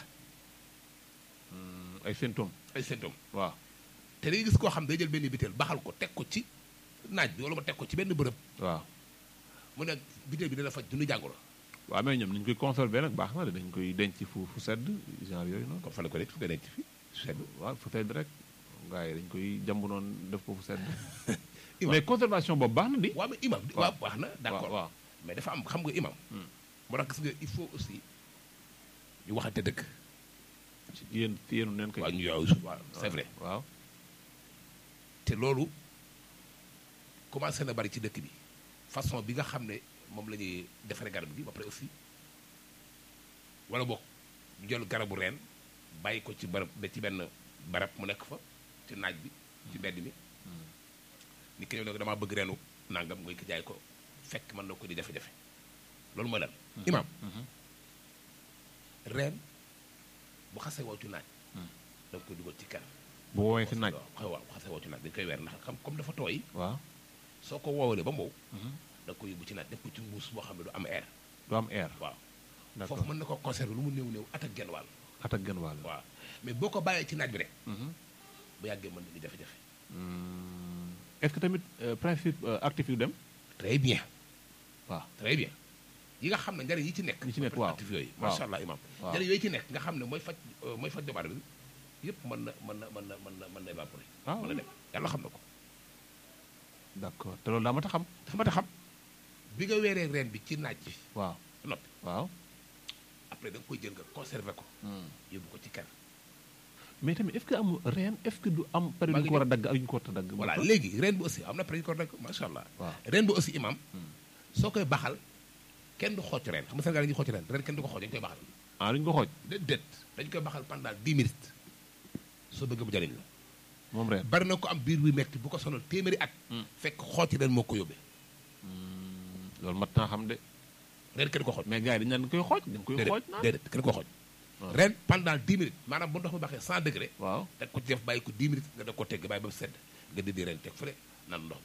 A: ay symptômes
B: ay symptômes
A: waaw
B: te day gis koo xam day jël benn bitéel baxal ko teg ko ci naaj bi wala ma teg ko ci benn bërëb
A: waaw
B: mu ne bitéel bi dana faj dunu jàngoro
A: waaw mais ñoom ni ñu koy conserver nag baax na de dañ koy denc fu fu sedd genre yooyu noonu
B: comme fan la ko nekk fu koy nekk fii sedd
A: waaw fu sedd rek gars yi dañ koy jàmb noonu def ko fu sedd
B: Imam.
A: mais conservation boobu baax na di
B: waaw mais imam waaw baax na d'accord
A: waaw
B: mais dafa am xam nga imam moo tax gis nga il faut aussi ñu waxante dëgg
A: ci yéen ci yéenu neen koy
B: waaw ñu yow waaw c'est vrai
A: waaw
B: te loolu commencé na bari ci dëkk bi façon bi nga xam ne moom la ñuy defaree garab gi ba pare aussi wala boog ñu jël garabu reen bàyyi ko ci barab ba ci benn barab mu nekk fa ci naaj bi ci mbedd mi ni ki ñëw ne ko damaa bëgg reenu nangam ngay ko jaay ko fekk mën na ko di jafe-jafe loolu mooy lan imaam reen bu xasee wow ci naaj da nga koy dugal ci kër
A: bu woowee si naaj
B: waaw waaw bu xasee wow ci naaj dañ koy weer ndax xam comme dafa tooy
A: waaw
B: soo ko woowalee ba mbow da nga koy yóbbu ci naaj def ko ci mbuus boo xam ne du am air
A: du am air
B: waaw
A: d'accord
B: foofu mën na ko conserver lu mu néew néew at ak genn wàll
A: at ak gën wàll
B: waaw mais boo ko bàyyee ci naaj bi rek bu yàggee mën na di jafe-jafe
A: est-ce que tamit euh, principe euh, actif yu dem
B: très bien
A: waaw
B: très bien yi nga xam ne njariñ yi ci nekk
A: Yi ci nekk, waaw.
B: actif yooyu
A: Waaw.
B: macha allah imam
A: Waaw.
B: njariñ yooyu ci nekk nga xam ne mooy faj euh, mooy faj doomu aadama bi yëpp mën na mën na mën na mën na mën na évaporer
A: Ah,
B: mën na
A: oui.
B: dem yàlla xam na ko
A: d'accord te loolu daa ma ta xam
B: dafa ma ta xam bi nga weeree reen bi ci naaj bi
A: waaw
B: ba noppi
A: waaw
B: après da nga koy jël nga conserver ko yóbbu ko ci kër
A: mais tamit est-ce que am reen est-ce que du am période
B: Maa
A: yu
B: ngi
A: ko war a dagg ak yu ñu ko war a dagg
B: voilà
A: moo tax?
B: léegi reen bi aussi am na pare ko rek macha allah
A: waaw
B: reen bi aussi imam soo koy baxal kenn du xooj reen xam nga Sénégal dañuy xooj reen reen kenn du ko xooj dañu koy baxal
A: ah duñu ko xooj
B: déedéet dañu koy baxal pendant 10 minutes soo bëgg mu jariñ la
A: moom reen
B: bari na ko am biir buy metti bu ko sonal téeméeri at fekk xooj reen moo ko yóbbee
A: loolu mat naa xam de
B: reen kenn du ko xooj
A: mais gars yi dañu naan koy xooj dañ koy xooj
B: déedéet
A: naan
B: déedéet kenn du ko xooj
A: waaw.
B: reen pendant 10 minutes maanaam bu ndox mi baxee 100 degré
A: waaw
B: da ko ci def bàyyi ko 10 minutes nga da ko tegg bàyyi ba mu sedd nga dindi reen teg fële naan ndox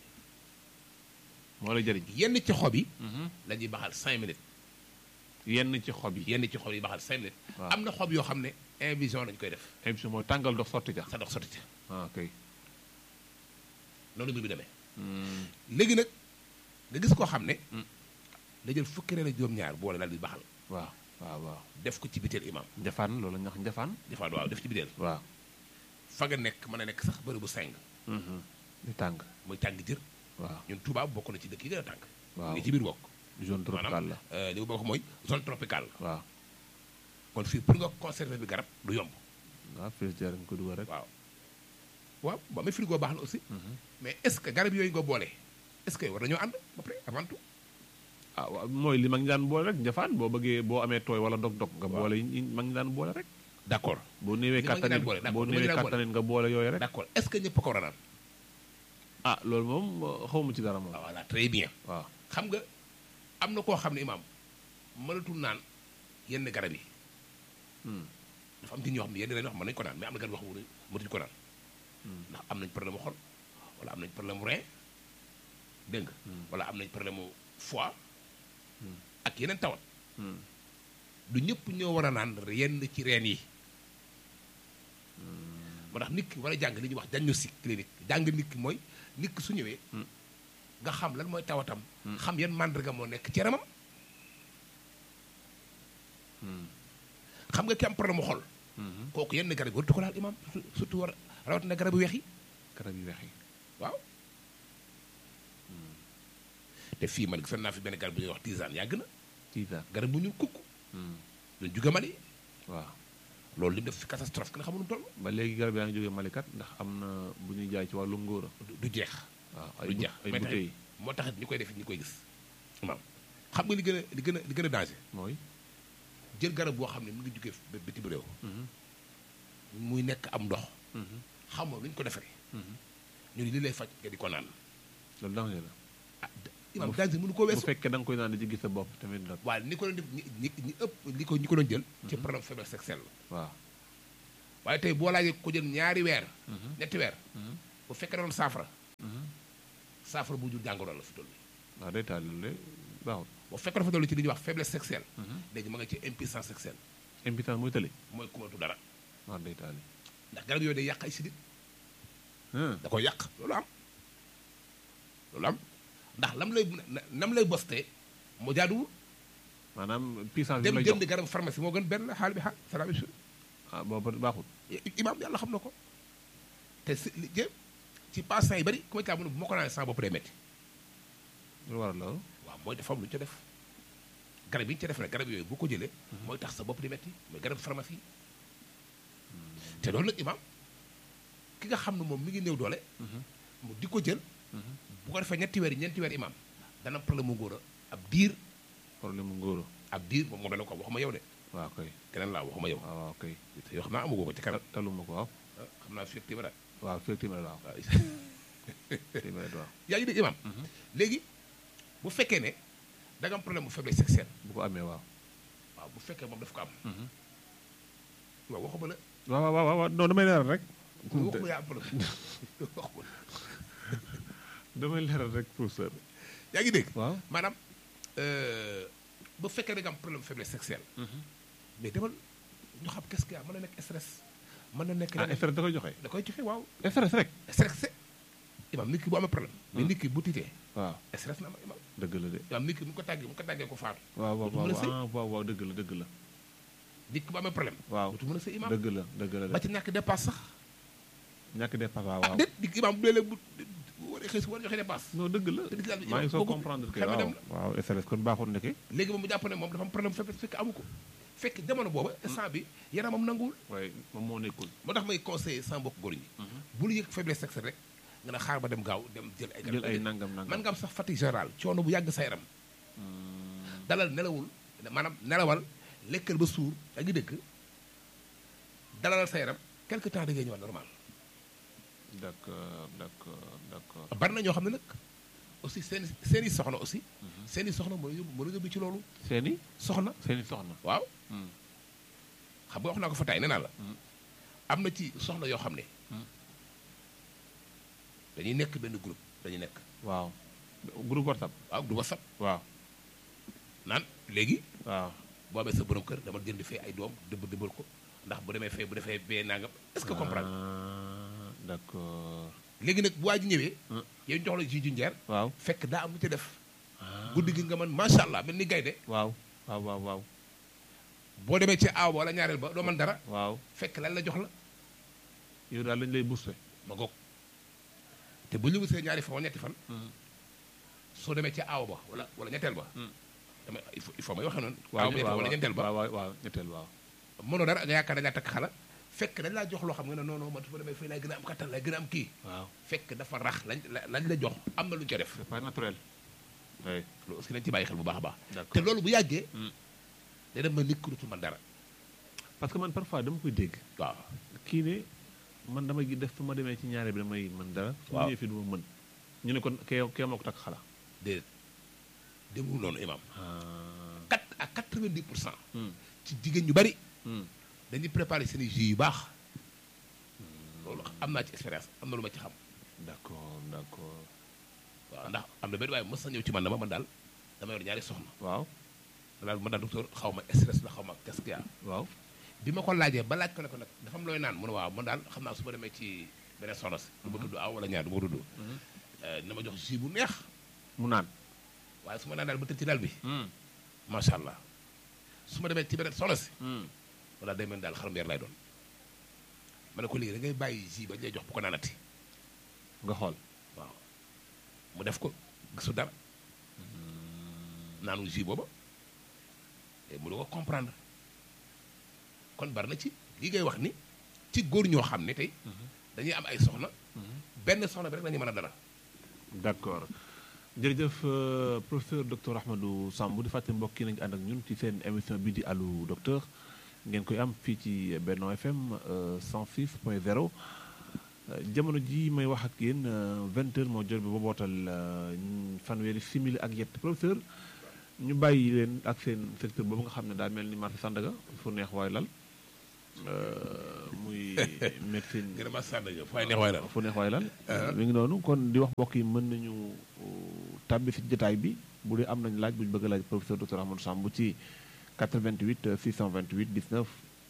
A: moo lay jëriñ
B: mi yenn ci xob yi la ñuy baxal 5 minutes
A: yenn ci xob yi
B: yenn ci xob yi baxal 5 minutes
A: Waaw.
B: am na xob yoo xam ne invision lañu koy def
A: émission mooy tàngal ndox sotti ca
B: sa ndox sotti ca
A: ah kay
B: noonu mbir bi demee léegi nag nga gis koo xam ne da jël fukki reen ak juróom-ñaar boole daal di baxal
A: waaw waaw waaw
B: def ko ci biteel imam
A: njafaan loolu la ñuy wax njafaan
B: defaat waaw def ci biteel
A: waaw
B: fa nga nekk mën a nekk sax bërëb bu seng
A: di tàng
B: muy tàng jër
A: waaw
B: ñun Touba bokk na ci dëkk yi gën a tàng
A: Waaw.
B: ngi ci biir bokk
A: zone tropicale la
B: euh, li mu bokk mooy zone tropicale
A: waaw
B: kon fii pour nga conserver bi garab du yomb
A: waaw frigidaire nga ko dugal rek
B: waaw waaw ba amee frigo baax na aussi mais est ce que garab yooyu nga boole est ce que war nañoo ànd ba pare avant tout
A: ah waaw mooy li mag ñi daan boole rek njafaan boo bëggee boo amee tooy wala dog-dog nga
B: Waaw.
A: boole yi yi mag ñi daan boole rek
B: d' accord
A: boo néewee
B: Li mag ñi daan
A: kattanit
B: boole, d'accord,
A: boo
B: li mag ñi
A: néewee
B: daan boole.
A: kattanit nga boole yooyu rek
B: d' accord est ce que ñëpp ko war a naan
A: ah loolu moom xawma ci dara moom
B: waaw voilà très bien
A: waaw
B: xam nga am na koo xam ne imaam mënatul naan yenn garab yi dafa am ci ñoo xam ne yenn dañoo xam mën nañu ko naan mais am na garab yoo xam ne mënatuñu ko naan ndax am nañ problème mu xol wala am nañ problème mu rein dégg nga wala am nañ problème mu foie ak yeneen tawat du ñëpp ñoo war a naan yenn ci reen yi moo tax nit ki war a jàng li ñuy wax diagnostic clinique jàng nit ki mooy nit ki su ñëwee nga xam lan mooy tawatam xam yan màndarga moo nekk ci yaramam xam nga ki am problème mu xol kooku yenn garab yi waratu ko laal imam surtout war rawatina garab yu weex yi
A: garab yu weex yi
B: waaw te fii man gisoon naa fi benn garab bu ñuy wax tisane yàgg na
A: tiitaan
B: garab bu ñu kukk doon juga Mali
A: waaw
B: loolu li mu def fi catastrophe kenn xamul nu mu toll
A: ba léegi garab yaa ngi jógee malikat ndax am na bu ñuy jaay ci wàllu ngóora
B: du- du jeex
A: waaw ay
B: du
A: bu-
B: jeex
A: ay
B: mais
A: bouteilles
B: taxit moo taxit ñu koy def ñu koy gis imam xam nga li gën a li gën a li gën a danger
A: mooy
B: jël garab boo xam ne mu ngi jógee ba bitim réew muy nekk am ndox xamoo lu ñu ko defaree ñu ni li lay faj nga di ko naan
A: loolu danger la
B: ah d- imam
A: Bu-
B: danger mënu koo
A: bu
B: weesu
A: fekkee da nga koy naan di ci gis sa bopp tamit nag
B: waaye ni ko doon def ñi ñi ñi ëpp li ko ñi ko doon jël ci problème faiblesse sexuelle la
A: waaw
B: waaye tey boo laajee ko jël ñaari weer ñetti weer bu fekkee doon saafara saafara bu jur jàngoro la fi toll
A: waaw day taal loolu de baaxul
B: bu fekkee dafa toll ci li ñuy wax faiblesse sexuelle léegi ma nga ci impuissance sexuelle
A: impuissance muy tële
B: mooy kumatu dara
A: waaw day taal
B: ndax garab yooyu day yàq ay sidit
A: ah
B: da koy yàq loolu am loolu am ndax lam lay na- nam lay bostee moo jaaduwul
A: maanaam puissance bi
B: dem
A: lay jox
B: jënd garab pharmacie moo gën benn xaal bi xaal c'est la même chose
A: ah boobu baaxul
B: imaam yàlla xam na ko te si li jë ci patients yi bari ku ma caa mën bu ma ko naanee sama bopp day metti
A: lu waral loolu
B: waaw mooy dafa am lu ñu ca def garab yi ñu ca def nag garab yooyu bu ko jëlee mooy tax sa bopp di metti mooy garab pharmacie te loolu nag imaam ki nga xam ne moom mi ngi néew doole mu di ko jël bu ko defee ñetti weer yi ñeenti weer imaam dana am problème mu ngóor a ab diir
A: problème mu ngóoro
B: ab diir moom moo dana ko waxuma yow de
A: waaw kay
B: keneen laa waxuma yow
A: waaw waaw kay
B: te yoo xam naa amagoo ko ci kanam
A: Ta- taluma ko waaw
B: ah, xam naa fii ak téeméer at.
A: waaw fekk téeméer waaw
B: waaw
A: téeméer waaw
B: yaa ngi dégg imaam léegi bu fekkee ne da nga am problème bu faiblesse sexuelle
A: bu ko amee waaw
B: waaw bu fekkee moom daf ko am waaw waxuma la
A: waaw waaw waaw waaw non damay leeral rek
B: waxuma yaa am problème waxuma la
A: damay leeral rek professeur
B: yaa ngi dégg
A: waaw
B: maanaam euh, bu fekkee da nga am problème faiblesse sexuelle mais demal ñu xam qu'est-ce qu'il y a mën na nekk stress mën na nekk
A: ah stress da koy joxe
B: da koy joxe waaw
A: stress rek
B: stress imaam nit ki bu amee problème mais nit ki bu tiitee
A: waaw
B: stress na am imaam
A: dëgg la de
B: imaam nit ki mu ko tàggee mu ko tàggee ko faatu
A: waaw waaw
B: dootu mën a sëy
A: waaw ah waaw waaw dëgg la dëgg la
B: nit ki bu amee problème
A: waaw
B: dootu mën a sëy imaam
A: dëgg la dëgg la
B: ba
A: de
B: ci ñàkk dépasse sax
A: ñàkk dépasse waaw
B: ah
A: waaw
B: déet di imaam bu léeg-léeg bu bu waree xëy si war a joxe dépasse
A: non dëgg la
B: te lislaam bi
A: maa ngi soo
B: boobu
A: comprendre que
B: xel mi
A: waaw
B: dem la.
A: waaw stress kon baaxul ndeke
B: léegi moom mu jàpp ne moom dafa am problème faiblesse fekk amu ko fekk jamono booba instant bi yaramam nanguwul
A: waaye moom moo nekkul
B: moo tax may conseillé sama mbokk góor ñi bul yëg faiblesse sexuelle rek nga ne xaar ba dem gaaw dem jël ay garab
A: jël ay nangam nangam
B: man nga am sax fatigue générale coono bu yàgg sa yaram dalal nelawul maanaam nelawal lekkal ba suur yaa ngi dëkk dalalal sa yaram quelque temps da ngay ñëwaat normal
A: d'accord d'accord d'accord
B: bari na ñoo xam ne nag aussi seen seen i soxna aussi seen i soxna mën a yóbbu mën a yóbbu ci loolu
A: seeni
B: soxna
A: seeni soxna
B: waaw
A: Hmm.
B: xam nga wax naa ko fa tay nee naa la
A: Hmm.
B: am na ci soxna yoo xam ne
A: Hmm.
B: dañuy nekk benn groupe dañuy nekk
A: waaw groupe whatsapp
B: waaw du whatsapp
A: waaw
B: naan léegi
A: waaw
B: boo amee sa borom kër dama jënd fee ay doom dëbb dëbbal ko ndax bu demee fee bu defee bee nangam est-ce que comprendre
A: ah d'accord
B: léegi nag bu waa ji ñëwee
A: Hmm.
B: yow ñu jox la ji junjeer
A: waaw
B: fekk daa am lu ci def
A: ah
B: guddi gi nga man macha allah mel ni gaynde
A: waaw waaw waaw waaw
B: boo demee ci aaw ba wala ñaareel ba doo man dara
A: waaw
B: fekk lan la jox la
A: yow daal lañ lay booster
B: ma goog te bu ñu gisee ñaari fan wala ñetti fan soo demee ci aaw ba wala wala ñetteel ba
A: Hmm.
B: dama il faut il faut may waxee noonu
A: waaw
B: aaw ba ñetteel wala ñeenteel ba
A: waaw waaw ñetteel waaw
B: mënoo dara nga yaakaar dañ laa takk xala fekk dañ laa jox loo xam nga ne non non man su ma demee fii laay gën a am kattan laay gën a am kii
A: waaw
B: fekk dafa rax lañ la- lañ la jox am na lu ñu ko def
A: c'est pas naturel oui
B: loolu aussi nañ ci bàyyi xel bu baax a baax
A: d'accord
B: te loolu bu yàggee
A: Hmm.
B: day dem ba nit ku dutul man dara
A: parce que man parfois dama koy dégg
B: waaw
A: kii ne man dama gi def su ma demee ci ñaare bi damay mën dara su ma
B: Waaw.
A: ñëwee fii du ma mën ñu ne kon kee kee moo ko takk xala
B: déedéet demul noonu imam
A: ah
B: quatre à quatre-vingt-dix pour cent
A: hmm,
B: ci jigéen ñu bari
A: hmm.
B: dañuy préparer seen i jus yu baax loolu am naa ci expérience am na lu ma ci xam
A: d'accord d'accord
B: waaw ndax am na benn waaye mës na ñëw ci man dama man daal dama yor ñaari soxna
A: waaw
B: daal man daal docteur xaw ma stress la xaw ma qu'est-ce qu'il y a
A: waaw
B: bi ma ko laajee ba laaj ko ne ko nag dafa am looy naan mu ne waaw man daal xam naa su ma demee ci beneen soxna si du ma tudd aw wala ñaar du ma tudd na ma jox jus bu neex
A: mu naan
B: waaye su ma naan daal ba tëdd ci daal bi
A: hmm,
B: macha allah su ma demee ci beneen soxna si
A: hmm.
B: wala day mel ni daal xarum yar lay doon ma ne ko léegi da ngay bàyyi jus ba ñu lay jox bu ko naanati
A: nga xool
B: waaw mu def ko gisu dara naanu jus booba te mu du ko comprendre kon bari na ci li ngay wax ni ci góor ñoo xam ne tey dañuy am ay soxna benn soxna bi rek la ñuy mën a dara
A: d'accord jërëjëf euh, professeur docteur Ahmadou Samb di fàttali mbokk yi nañu ànd ak ñun ci seen émission bi di allo docteur ngeen koy am fii ci Benno FM euh, 106 point 0 jamono ji may wax ak yéen vingt heures moo jot bi ba bootal fanweeri simili ak yett professeur ñu bàyyi leen ak seen secteur boobu nga xam ne daal mel ni marché Sandaga fu neex waay lal muy médecine
B: gën a ma Sandaga fu neex waay lal
A: fu neex waay lal mi ngi noonu kon di wax mbokk yi mën nañu tàbbi si jotaay bi bu dee am nañ laaj bu ñu bëgg a laaj professeur docteur Ahmadou Samb ci 88 628 19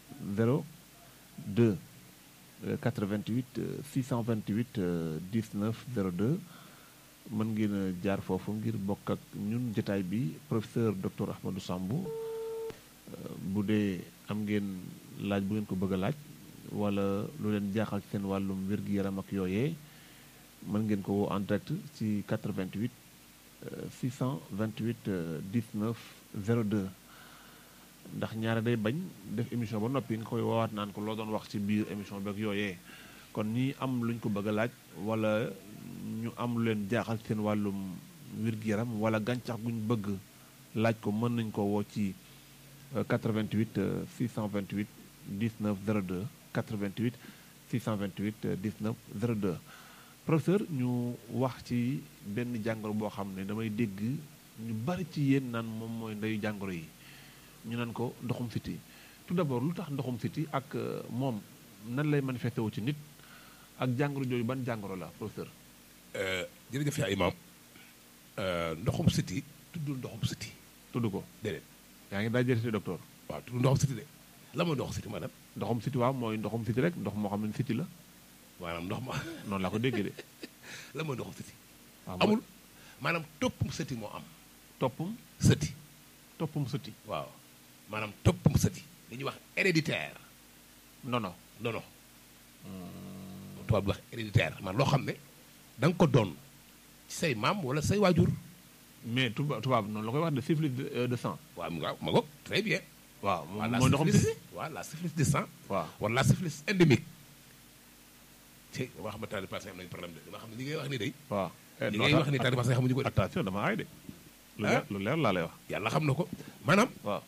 A: 02 88 628 19 02 mën ngeen a jaar foofu ngir bokk ak ñun jotaay bi professeur docteur Ahmadou Samb bu dee am ngeen laaj bu ngeen ko bëgg a laaj wala lu leen jaaxal ci seen wàllum wér-gu-yaram ak yooyee mën ngeen ko woo en direct ci 88 628 19 02 ndax ñaare day bañ def émission ba noppi nga koy woowaat naan ko loo doon wax ci biir émission beeg yooyee kon ñi am luñ ko bëgg a laaj wala ñu am lu leen jaaxal seen wàllum wér-gu-yaram wala gàncax guñ bëgg laaj ko mën nañ ko woo ci 88 628 19 02 88 628 19 02 professeur ñu wax ci benn jàngoro boo xam ne damay dégg ñu bari ci yéen naan moom mooy ndeyu jàngoro yi ñu naan ko ndoxum siti tout d'abord lu tax ndoxum siti ak moom nan lay manifesté wu ci nit ak jàngoro jooju ban jàngoro la professeur.
B: jërëjëf yaa imaam ndoxum siti tuddul ndoxum siti
A: tudd ko
B: déedéet
A: yaa ngi daa jël docteur.
B: waaw tuddul ndoxum siti de la mooy ndoxum siti maanaam.
A: ndoxum siti waaw mooy ndoxum siti rek ndox moo xam ne siti la.
B: maanaam ndox ma
A: noonu laa ko déggee de.
B: la mooy ndoxum siti
A: waaw
B: amul maanaam toppum sëti moo am
A: toppum
B: sëti
A: toppum sëti.
B: waaw maanaam toppum sëti li ñuy wax héréditaire
A: non non.
B: non non tubaab bi wax héréditaire man loo xam ne da nga ko doon ci say maam wala say waajur
A: mais tubaab tubaab noonu la koy wax de syphilis de de sang.
B: waaw waaw ma ngoog très bien
A: waaw
B: waaw la
A: mooy ndoxum siti.
B: syphilis waaw la syphilis de sang
A: waaw
B: wala la syphilis endémique ci dama xam ne tari passé am nañu problème de dama xam ne li ngay wax ni day
A: waaw.
B: li ngay wax ni tari passé xamuñu ko de
A: attention dama aay de. lu
B: Ah.
A: leer lu leer laa lay wax.
B: yàlla xam na ko maanaam
A: waaw.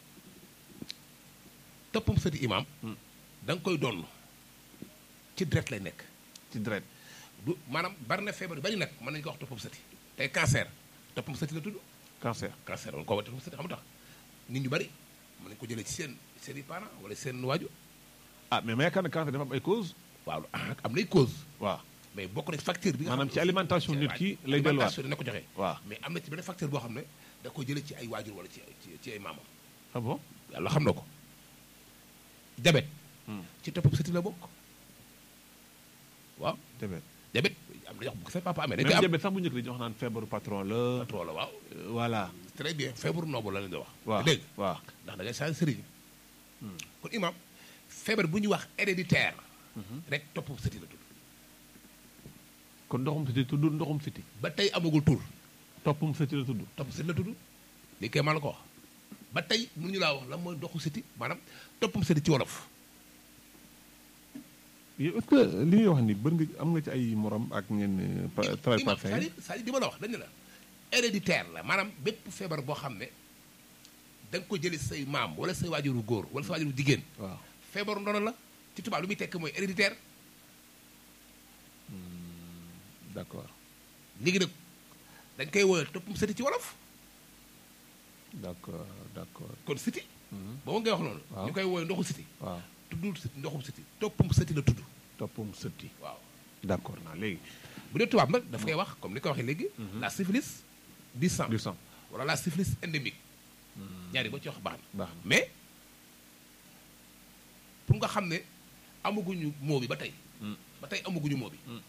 B: toppum sëti imaam
A: Hmm.
B: da nga koy doon ci deret lay nekk
A: ci deret.
B: du maanaam bari na feebar yu bari nag mën nañu ko wax toppum sëti tey cancer toppum sëti la tudd
A: cancer.
B: cancer woon ko wax toppum sëti xam nga tax nit ñu bari mën nañu ko jëlee ci seen seen i parents wala seen waaju
A: ah mais ma yaakaar ne cancer dafa am ay cause.
B: waaw ah am nay cause
A: waaw.
B: mais bokk na ci facteur bi nga
A: maanaam
B: xam
A: ci alimentation nit ki lay delluwaat.
B: alimentation dina ko joxe
A: waaw.
B: mais am na ci benn facteur boo xam ne da ko jëlee ci ay waajur wala ci ci ci ay maamam
A: ah bon.
B: yàlla xam na ko diabète
A: Hmm.
B: ci toppum sëti la bokk waaw
A: diabète.
B: diabète am na yoo xam bu ko sa papa amee dañ
A: même
B: koy am
A: diabète sax bu njëkk di wax naan feebaru patron la.
B: trop la waaw
A: euh, voilà.
B: très bien feebaru noobu la leen di wax
A: waaw
B: dégg
A: waaw.
B: ndax da ngay changé sëriñ kon imam feebar bu ñuy wax héréditaire rek toppum sëti la tudd
A: kon ndoxum siti tudd ndoxum siti.
B: ba tey amagul tur
A: toppum siti la tudd.
B: topp sëti la tudd li koy maa la ko wax ba tey mënuñu laa wax lan mooy ndoxu sëti maanaam toppum sëti ci wolof
A: yow est-ce que li ngay wax ni bën nga am nga ci ay morom ak ngeen travail
B: imam
A: parfait
B: c'est-à-dire c'est-à-dire di ma la wax dañu la héréditaire la maanaam bépp feebar boo xam ne da nga ko jëlee say maam wala say waajuru góor wala say waajuru jigéen
A: waaw
B: feebaru ndono la ci tubaab lu muy tekk mooy héréditaire
A: d'accord
B: léegi nag dañ koy woowee toppum sëti ci wolof
A: d'accord d'accord
B: kon siti
A: Mhm.
B: boobu ngay wax noonu
A: Waaw.
B: ñu koy woowee ndoxu siti
A: waaw
B: tuddul siti ndoxum siti toppum sëti la tudd
A: toppum sëti
B: waaw
A: d'accord naa léegi
B: bu dee tubaab nag daf koy wax comme ni ko waxee léegi la syphilis du sang
A: du sang
B: wala la syphilis endémique ñaari boo ci wax baax na
A: baax na
B: mais pour nga xam ne amaguñu moo bi ba tey
A: Mm.
B: ba tey amaguñu moo bi
A: Mm.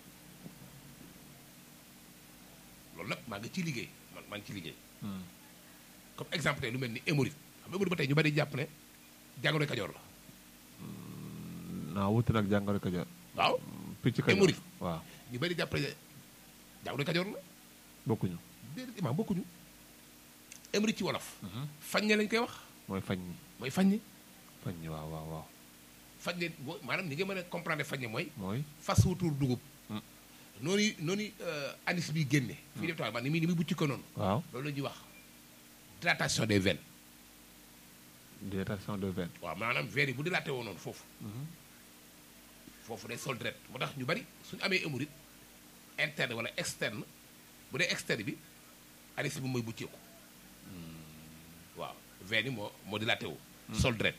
B: loolu nag maa ngi ciy liggéey man maa ngi ciy liggéey
A: Hmm.
B: comme exemple tey lu mel ni hémorroïde xam nga hémorroïde ba tey ñu bari jàpp ne jàngoro kajoor la
A: naa wuti nag jàngoro kajoor
B: waaw
A: picc kajoor
B: Hémorroïde.
A: waaw
B: ñu bari jàpp ne jàngoro kajoor la
A: bokkuñu
B: déedéet imaam bokkuñu hémorroïde ci wolof faññe lañ koy wax
A: mooy fañ ñi
B: mooy faññe
A: fañ ñi waaw waaw waaw
B: faññe boo maanaam ni nga mën a comprendre faññe mooy
A: mooy
B: fas wutuur dugub
A: Mm.
B: noonu noonu euh, anis bi génne fii def tax ba ni muy ni muy bucci ko noonu
A: waaw
B: loolu la ñuy wax dilatation des veines
A: dilatation de veine
B: waaw maanaam veines yi bu dilaté woo noonu foofu foofu day sol deret moo tax ñu bari suñu amee hémorroïde interne wala externe bu dee externe bi anis bi mooy bucceeku waaw veine yi moo moo dilaté wu sol deret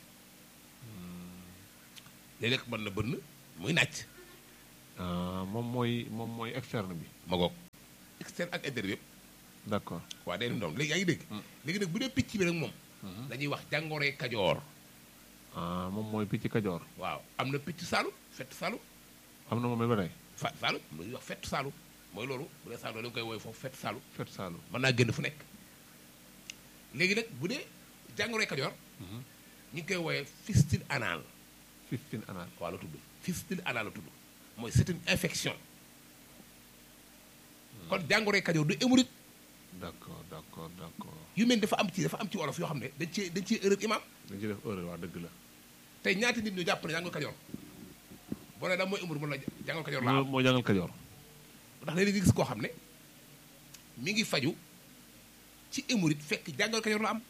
B: léeg-léeg mën na bënn muy nàcc
A: ah moom mooy moom mooy externe bi
B: ma goog externe ak interne bi yëpp
A: d'accord
B: waaw day doom léegi yaa ngi dégg léegi nag bu dee picc bi nag moom dañuy wax jàngoroy kajoor
A: ah moom mooy picc kajoor
B: waaw am na picc saalum fett saalum
A: am na moom ba tey
B: fa saalum lu ñuy wax fett saalum mooy loolu bu dee saalum da nga koy woowee foofu fett saalum
A: fet saalu
B: mën naa génn fu nekk léegi nag bu dee jàngoroy kajoor ñu ngi koy woowee fistule anal
A: fifteen anal
B: waaw la tudd fistule anal la tudd mooy c'est une infection kon jàngoroy kajoor du hémorroïde
A: d'accord d'accord d'accord
B: yu mel ni dafa am ci dafa am ci wolof yoo xam ne dañ cee dañ cee erreur imam
A: dañ ci def erreur waa dëgg la
B: tey ñaati nit ñu jàpp ne jàngoro kajoor boo nee da mooy hémorroïde mën la jàngoro kajoor la am
A: moo jàngal kajoor
B: ndax léegi nga gis koo xam ne mi ngi faju ci hémorroïde fekk jàngoro kajoor la am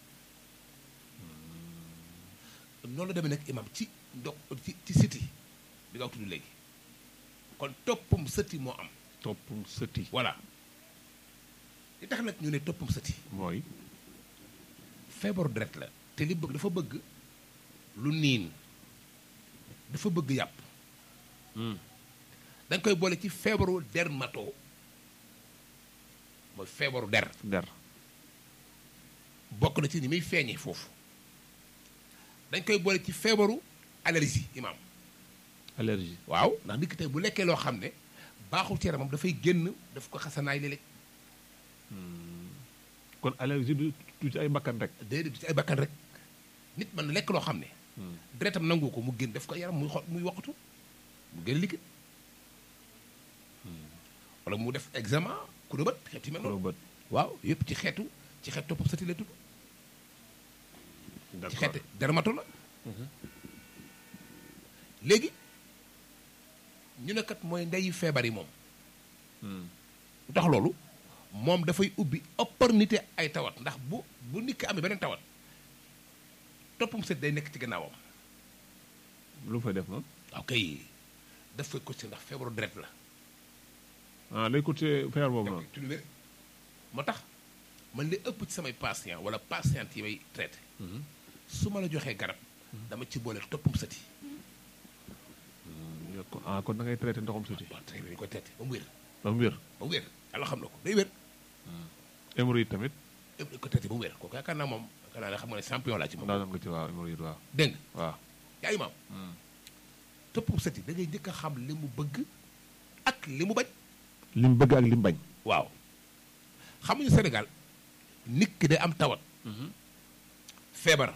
B: noonu la demee nag imam ci ndox ci ci siti bi nga tudd léegi kon toppum sëti moo am
A: toppum sëti
B: voilà li tax nag ñu ne toppum sëti
A: mooy
B: feebaru deret la te li bëgg dafa bëgg lu niin dafa bëgg yàpp da nga koy boole ci feebaru dermato mooy feebaru der
A: der
B: bokk na ci ni muy feeñee foofu dañ koy boole ci feebaru allergie imaam
A: allergie
B: waaw ndax nit ki tey bu lekkee loo xam ne baaxul ci yaramam dafay génn daf ko xasanaay léeg-léeg
A: kon allergie du du ci ay bakkan rek
B: déedéet du ci ay bakkan rek nit mën na lekk loo xam ne deretam nangu ko mu génn daf ko yaram muy xo muy woqatu mu génn liquide wala mu def examen ku bët xeet yi mel
A: kolo
B: noonu
A: bët
B: waaw yëpp ci xeetu ci xeet toppam sati la tudd ci
A: d'accord
B: xeet dermato la léegi ñu ne kat mooy ndeyu feebar yi moom lu tax loolu moom dafay ubbi opportunité ay tawat ndax bu bu nit ki amee beneen tawat toppam sët day nekk ci gannaawam
A: lu mu fay def moom
B: waaw kay daf fay coté ndax feebaru deret la
A: ah day coûter feebar boobu noonu
B: ci lu wér moo tax man li ëpp ci samay patient wala patiente yi may traité su ma la joxee garab dama ci boole toppam sët yi
A: yokk ko ah kon da ngay traité ndoxam sëti
B: waaw traité dañu koy traité ba mu wér
A: ba mu wér
B: ba mu wér yàlla xam na ko day wér
A: hémorroïde tamit
B: yëpp dañu ko traité ba mu wér kooku yaakaar naa moom yaakaar naa ne xam nga ne champion laa ci moom
A: daanam nga ci waaw hémorroïde waaw
B: dégg nga
A: waaw
B: yaa imaam toppam sët yi da ngay njëkk a xam li mu bëgg ak li mu bañ
A: li mu bëgg ak li mu bañ
B: waaw xamuñu Sénégal nit ki day am tawat feebar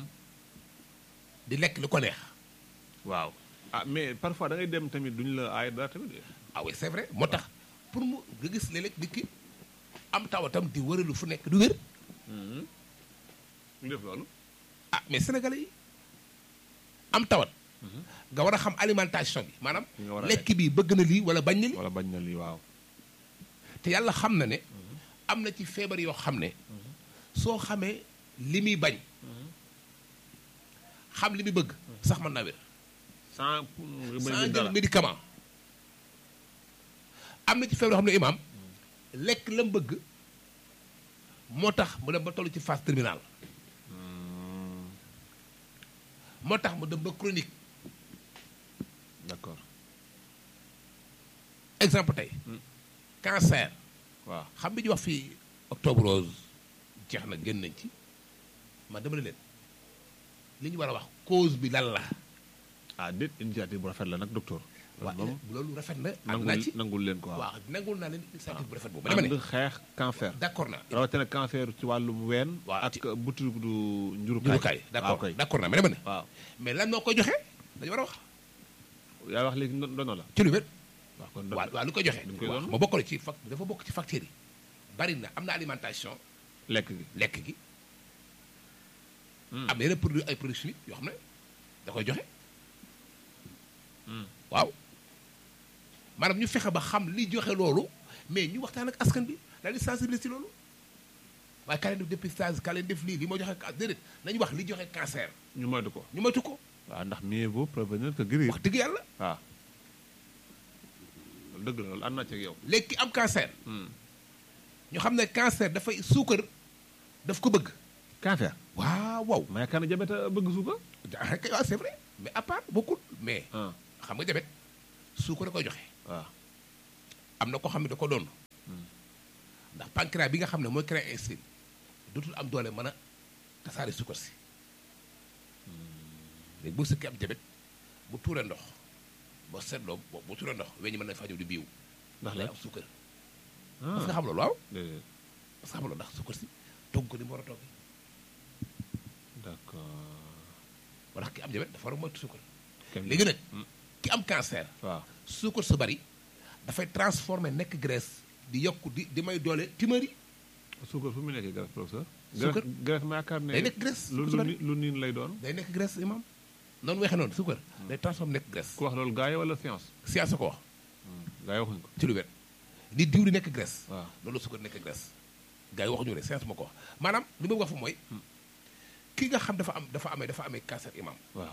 B: di lekk li ko neex
A: waaw ah mais parfois da ngay dem tamit duñu la aay dara tamit
B: ah oui c'est vrai moo tax pour mu nga gis léeg-léeg nit ki am tawatam di wëralu fu nekk du wér
A: ñu def loolu
B: ah mais sénégalais yi am tawat nga war a xam alimentation bi maanaam
A: Nga war a
B: lekk bi bëgg na lii wala bañ na lii
A: wala bañ na lii waaw
B: te yàlla xam na ne am na ci feebar yoo xam ne soo xamee li muy bañ xam li muy bëgg sax mën naa wér
A: sans
B: sans jël
A: dara
B: médicament am na ci feebar yoo xam ne imaam lekk la mu bëgg moo tax mu dem ba toll ci phase terminale moo tax mu dem ba chronique
A: d'accord
B: exemple tey cancer
A: waaw
B: xam bi ñu wax fii octobre rose jeex na génn nañ ci man dama ne leen li ñu war a wax cause bi lan la
A: ah déet initiative bu rafet la nag docteur
B: waaw
A: moom
B: loolu rafet na ànd naa
A: nangul
B: ci
A: nangul leen ko waaw
B: waaw nangul naa leen initiative bu rafet boobu dama ne
A: ànd xeex cancer
B: d'accord naa
A: rawatina cancer ci wàllum ween
B: Waaw,
A: ak butu du njurukaay
B: njurukaay d'accord
A: waaw kay
B: d'accord naa mais dama ne
A: waaw
B: mais lan moo koy joxe dañu war a wax
A: yaa wax léegi ndo- ndono la
B: ci lu wér
A: waaw kon
B: waaw waaw lu koy joxe
A: dañ koy
B: waaw
A: doon.
B: ma bokkale ci fac dafa bokk ci facteurs yi bari na am na alimentation
A: lekk gi
B: lekk gi am na yeneen produit ay produits chimiques yoo xam ne da koy joxe waaw maanaam ñu fexe ba xam li joxe loolu mais ñu waxtaan ak askan bi daal di sensibiliser ci loolu waaye ka leen def dépistage ka leen def lii li moo joxe ca- déedéet nañu wax li joxe cancer
A: ñu moytu ko
B: ñu moytu ko
A: waaw ndax mieux vaut prévenir que guérir
B: wax dëgg yàlla
A: waaw loolu dëgg la loolu ànd naa ci ak yow
B: léegi ki am cancer
A: Hmm.
B: ñu xam ne cancer dafay suukar daf ko bëgg
A: cancer
B: waaw waaw
A: ma yaakaar ne jabet a bëgg suukar
B: ah kay waaw c'est vrai mais à part bokkul mais
A: ah
B: xam nga jabet suukar da koy joxe
A: waaw
B: am na ko xam ne da ko doon ndax pancréas bi nga xam ne mooy créer insuline dootul am doole mën a tasaare suukar si léegi bu sëkkee am jabet bu tuuree ndox boo seetloo bu bu tuuree ndox weñ ñi mën na faa ñëw di biiw
A: ndax
B: day
A: la
B: am suukar parce que
A: ah
B: xam loolu waaw
A: déedéet
B: parce que xam loolu ndax suukar si togg ko ni mu war a toggee
A: d'accord
B: moo tax ki am jabet dafa war a moytu suukar
A: kenn
B: léegi nag
A: Hmm.
B: ki am cancer
A: waaw
B: suukar su bari dafay transformer nekk graisse di yokk di di may doole timari
A: suukar fu mu nekkee graisse professeur
B: Suukar?
A: graisse graisse ma yaakaar ne
B: day nekk graisse
A: lu
B: su
A: lu
B: bari
A: ni- lu niin lay doon
B: day nekk graisse imam noonu waxee noonu suukar day transformer nekk graisse
A: ku wax loolu gars yi wala science
B: science ko wax
A: gars yi waxuñ ko
B: ci lu wér ni diw di nekk graisse
A: waaw
B: loolu suukar nekk graisse gars yi waxuñu ne science ma ko wax maanaam li ma wax fa mooy ki nga xam dafa am dafa amee dafa amee cancer imam
A: waaw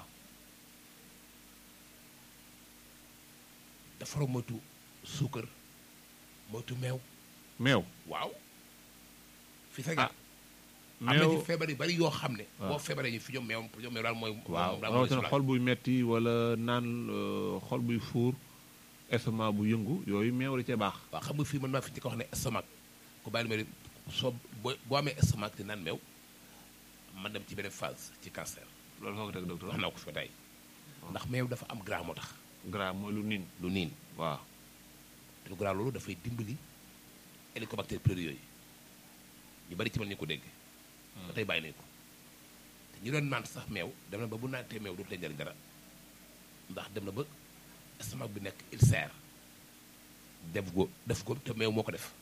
B: dafa war a moytu suukar moytu meew
A: meew
B: waaw fi Sénégal
A: Ah,
B: am na
A: meew
B: ci feebar yu bari yoo xam ne
A: waaw.
B: boo feebaree ñu fi ñoom meew ñoom meew daal mooy
A: waaw
B: moom daal mooy
A: rawatina
B: soulager.
A: xol buy metti wala naan euh, xol buy fuur estomac bu yëngu yooyu meew da cee baax
B: waaw xam nga fii man maa fi ci ko wax ne estomac ku bàyyi ma ne soo boo boo amee estomac di naan meew man dem ci beneen phase ci cancer
A: loolu foo ko teg docteur
B: wax naa ko fi ba tey ndax meew dafa am gras moo tax
A: gras mooy lu niin
B: lu niin
A: waaw
B: te lu gras loolu dafay dimbali hélicobacter pylori yooyu ñu bari ci man ñu ko dégg ba tey bàyyi nañ ko te ñu doon naan sax meew dem na ba bu naantee meew dootu leen jariñ dara ndax dem na ba estomac bi nekk ulcère def ko def ko te meew moo ko def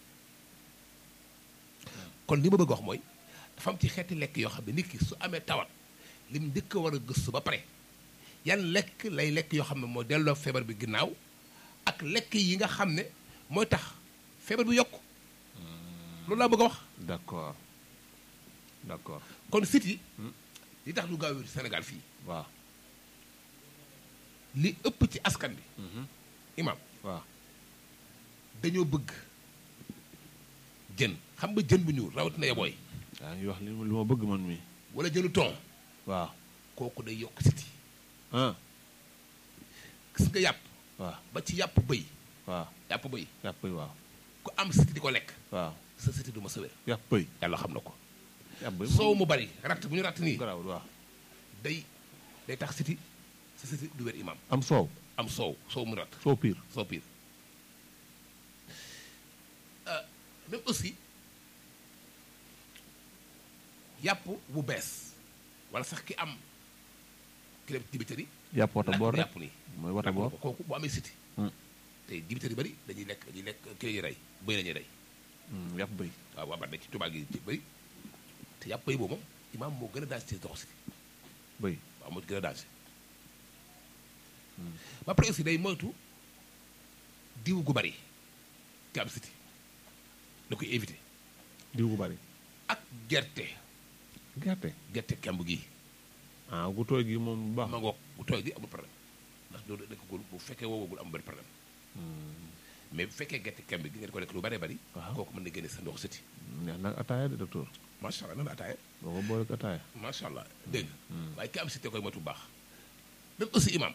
B: kon li ma bëgg wax mooy dafa am ci xeeti lekk yoo xam ne nit ki su amee tawat lim njëkk a war a gëstu ba pare yan lekk lay lekk yoo xam ne moo delloo feebar bi ginnaaw ak lekk yi nga xam ne mooy tax feebar bi yokk loolu laa bëgg a wax
A: d'accord d'accord
B: kon sit yi
A: Hmm.
B: li tax du gaaw wér Sénégal fii
A: waaw
B: li ëpp ci askan bi
A: Mhm.
B: imam
A: waaw
B: dañoo bëgg jën xam nga jën bu ñuul rawatina yabooy
A: yaa ngi wax li ma li ma bëgg man mi
B: wala jënu ton
A: waaw
B: kooku day yokk sit yi
A: ah
B: gis nga yàpp
A: waaw
B: ba ci yàpp bëy
A: waaw
B: yàpp bëy
A: yàpp yi waaw
B: ku am siti di ko lekk
A: waaw
B: sa siti du ma sa wér
A: yàpp yi
B: yàlla xam na ko
A: yàpp yi
B: soow mu bari ratt bu ñu ratt nii
A: garawul waaw
B: day day tax siti sa siti du wér imam
A: am soow
B: am soow soow mu ratt
A: soow piir
B: soo pire même aussi yàpp bu bees wala sax ki am ki dem dibiteri
A: yàpp wata boor rek
B: yàpp nii
A: mooy wata
B: lakk
A: boor
B: ko kooku bu amee siti
A: Hmm.
B: te dibiteri bari dañuy lekk dañuy lekk ki lañuy rey bëy lañuy rey
A: Hmm, yàpp bëy
B: waaw waaw ba ci tubaab gi ci bëri te yàpp bëy boobu moom imaam moo gën a danger ci dox siti
A: bëy
B: waaw moo gën a danger ba pare aussi day moytu diw gu bari ki am siti da koy éviter
A: diw gu bari
B: ak gerte
A: gerte
B: gerte kemb gi
A: ah gu tooy gi moom bu baax
B: ma ngoog bu tooy gi amul problème ndax doo lekk gul bu fekkee woowagul amul benn problème mais bu fekkee gerte kemb gi ngeen ko lekk lu bëree bëri
A: Waaw.
B: kooku mën na génne sa ndox siti
A: neex nag ataaya de docteur
B: macha allah nan la ataaya
A: boo ko boole ak ataaya
B: macha allah dégg nga waaye ki am siti koy moytu bu baax même aussi imam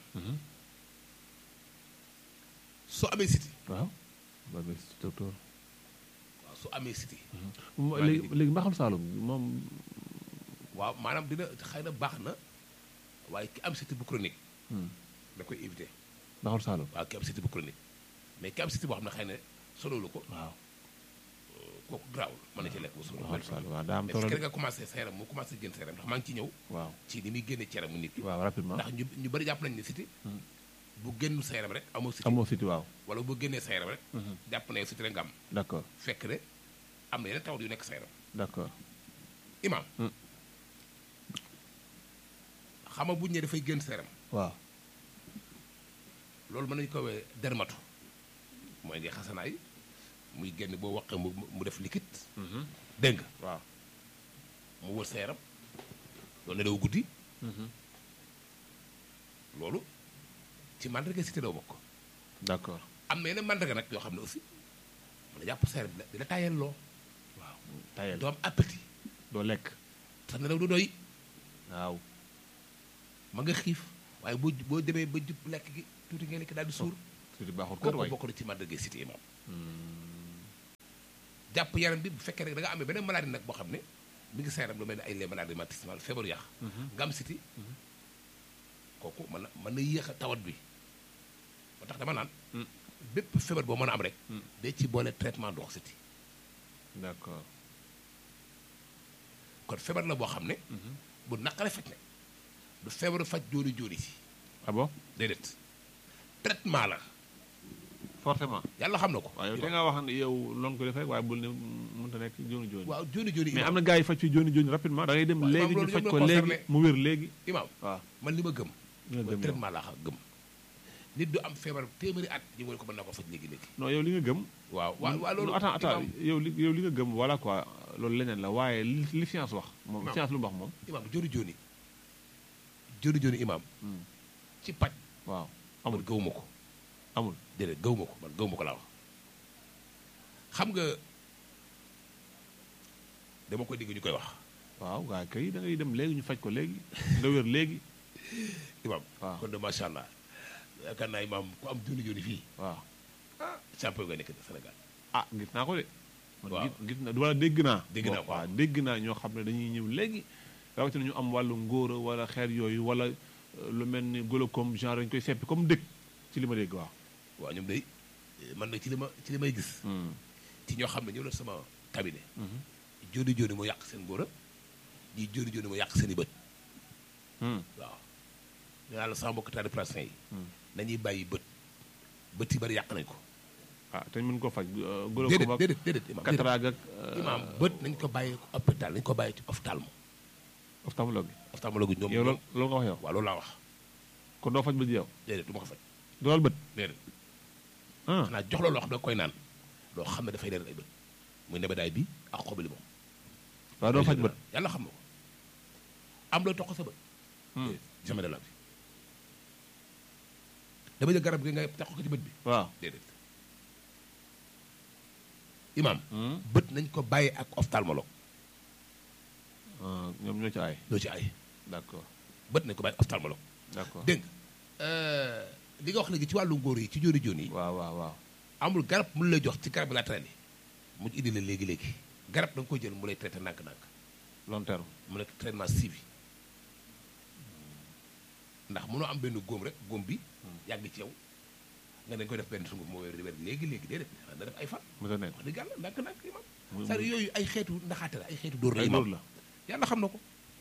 B: soo amee siti
A: waaw ba nga si docteur
B: waaw soo amee siti
A: Mo-
B: maa ngi
A: léegi léegi mbaxal saalum moom
B: waaw maanaam dina xëy na baax na waaye ki am siti bu chronique
A: hmm,
B: da koy éviter
A: mbaxal saalum
B: waaw ki am siti bu chronique mais ki am siti boo xam ne xëy na sonolu ko
A: waaw
B: kooku garaawul mën na ci lekk bu sonolu
A: mbaxal saalum waaw daa am
B: mais
A: solo
B: fi
A: de
B: nga commencé sa yaram mu commencé génn sa yaram ndax maa ngi ci ñëw
A: waaw
B: ci ni muy génne ci yaramu nit ki
A: waaw rapidement
B: ndax ñu ñu bëri jàpp nañ ne siti
A: Hmm.
B: bu génn sa yaram rek amoo siti
A: amoo siti waaw
B: wala bu génnee sa yaram rek
A: Mhm.
B: jàpp na yow siti rek nga am
A: d'accord
B: fekk ne am na yeneen tawat yu nekk sa yaram
A: d'accord
B: imam
A: Hmm.
B: xama buñ ne dafay génn sa yaram
A: waaw
B: loolu mën nañu ko wee dermatu mooy di xasanaay muy génn boo waqee mu mu def liquide dégg nga
A: waaw
B: mu wër sa yaram loolu nelaw guddi loolu ci mandarga cité doo bokk
A: d'accord
B: am na yeneen mandarga nag yoo xam ne aussi mën na jàpp sa yaram di la di la tayal loo
A: waaw tayel
B: doo am appétit
A: doo lekk
B: sax nelaw du doy
A: waaw
B: ma nga xiif waaye boo boo demee ba jub lekk gi tuuti ngay lekk daal di suur
A: tuuti baaxul kër
B: kooku
A: waay
B: bokk na ci mandarga cité imam jàpp yaram bi bu fekkee rek da nga amee beneen maladie nag boo xam ne mi ngi sa yaram lu mel ne ay les maladies rhumatismales feebaru yàq nga am cité kooku mën na mën na yéex a tawat bi moo tax dama naan bépp feebar boo mën a am rek day ci boole traitement ndox cité
A: d'accord
B: kon feebar la boo xam ne bu naqare faj ne du feebaru faj jóoni jóoni si
A: ah bon
B: déedéet traitement la
A: forcément
B: yàlla xam na ko
A: waaye da ngaa wax ne yow loon ko def rek waaye bul ne mënta nekk jooni jooni
B: waaw jóoni jóoni
A: mais
B: imam
A: am na gars yi faj fi jooni jooni rapidement da ngay dem
B: waaw,
A: léegi
B: imam,
A: ñu
B: loolu
A: faj
B: ñoom
A: ko
B: la
A: léegi
B: concerné.
A: mu wér léegi
B: imam
A: waaw
B: man li ma gëm
A: li nga
B: mooy
A: gëm yow
B: traitement laa xam gëm nit du am feebar téeméeri at ñu wala ko mën naa ko faj léegi léegi
A: non yow li nga gëm
B: waaw waaw waaw loolu
A: non attends attends
B: imam
A: yow li yow li nga gëm voilà quoi loolu leneen la waaye li li science wax moom
B: Non.
A: science lu mu wax moom
B: imam jóoni jóoni jóoni jóoni imam
A: Hmm.
B: ci paj
A: waaw
B: man
A: amul
B: gëwuma ko
A: amul
B: déedéet gëwuma ko man gëwuma ko laa wax xam nga dama koy dégg ñu koy wax
A: waaw gaa kay da ngay dem léegi ñu faj ko léegi nga wér léegi
B: imam
A: waaw
B: kon de macha allah yaakaar naa imam ku am jóoni jóoni fii
A: waaw
B: champion nga nekk Sénégal
A: ah gis naa ko de man
B: Waaw.
A: gis gis na wala dégg naa
B: Dégg naa ko,
A: waaw
B: waaw.
A: dégg naa ñoo xam ne dañuy ñëw léegi rawatina ñu am wàllu ngóora wala xeer yooyu wala euh, lu mel ni glaucome genre dañu koy seppi comme dëkk ci li ma dégg waaw
B: waaw ñoom day man nag ci li ma ci li may gis ci ñoo xam ne ñëw na sama cabinet jóoni jóoni moo yàq seen góor a ñii jóoni jóoni moo yàq seen i bët waaw nee naa la sama mbokk taali plastin yi nañuy bàyyi bët bët yi bari yàq nañ ko
A: ah te ñu mën ko faj euh,
B: déedéet
A: glaucome ak
B: déedéet déedéet imam déedéet.
A: cataracte ak euh,
B: imam bët nañ ko bàyyi ko hôpital nañ ko bàyyi ci ophtalmo
A: ophtalmologue
B: ophtalmologue ñoom
A: yow loolu loolu nga wax yow
B: waaw loolu laa wax
A: kon doo faj bët yow
B: déedéet du ma ko faj
A: doolal bët
B: déedéet
A: ah
B: xanaa jox la loo xam ne koy naan loo xam ne dafay leeral ay bët muy nebedaay bi ak xobu limon
A: waaw doo faj bët
B: yàlla xam na ko am loo toq sa bët
A: Hmm.
B: jamais de la vie dama jël garab gi nga tax ko ci bët bi
A: waaw
B: déedéet imam
A: Hmm.
B: bët nañ ko bàyyi ak ophtalmologue
A: Ah, ñoom ñoo ci aay
B: loo ci ay
A: d'accord
B: bët nañ ko bàyyi ak ophtalmologue
A: d'accord
B: dégg nga li nga wax léegi ci wàllu ngóor yi ci jóoni jóoni yi
A: waaw waaw waaw
B: amul garab mu lay jox ci garab latéral yi mu indi la léegi léegi garab da nga koy jël mu lay traité nànk-nànk
A: long terme
B: mu nekk traitement suivi ndax mënoo am benn góom rek góom bi yàgg ci yow nga dañ koy def benn sunguf moo wér di wér léegi léegi déedéet na def ay fan
A: mu sa nekk
B: wax dëgg yàlla ndànk-ndànk imam
A: Muy-
B: c'est-à-dire yooyu ay xeetu naxaate la ay xeetu dóor la
A: ay
B: imam
A: dóor la
B: yàlla xam na ko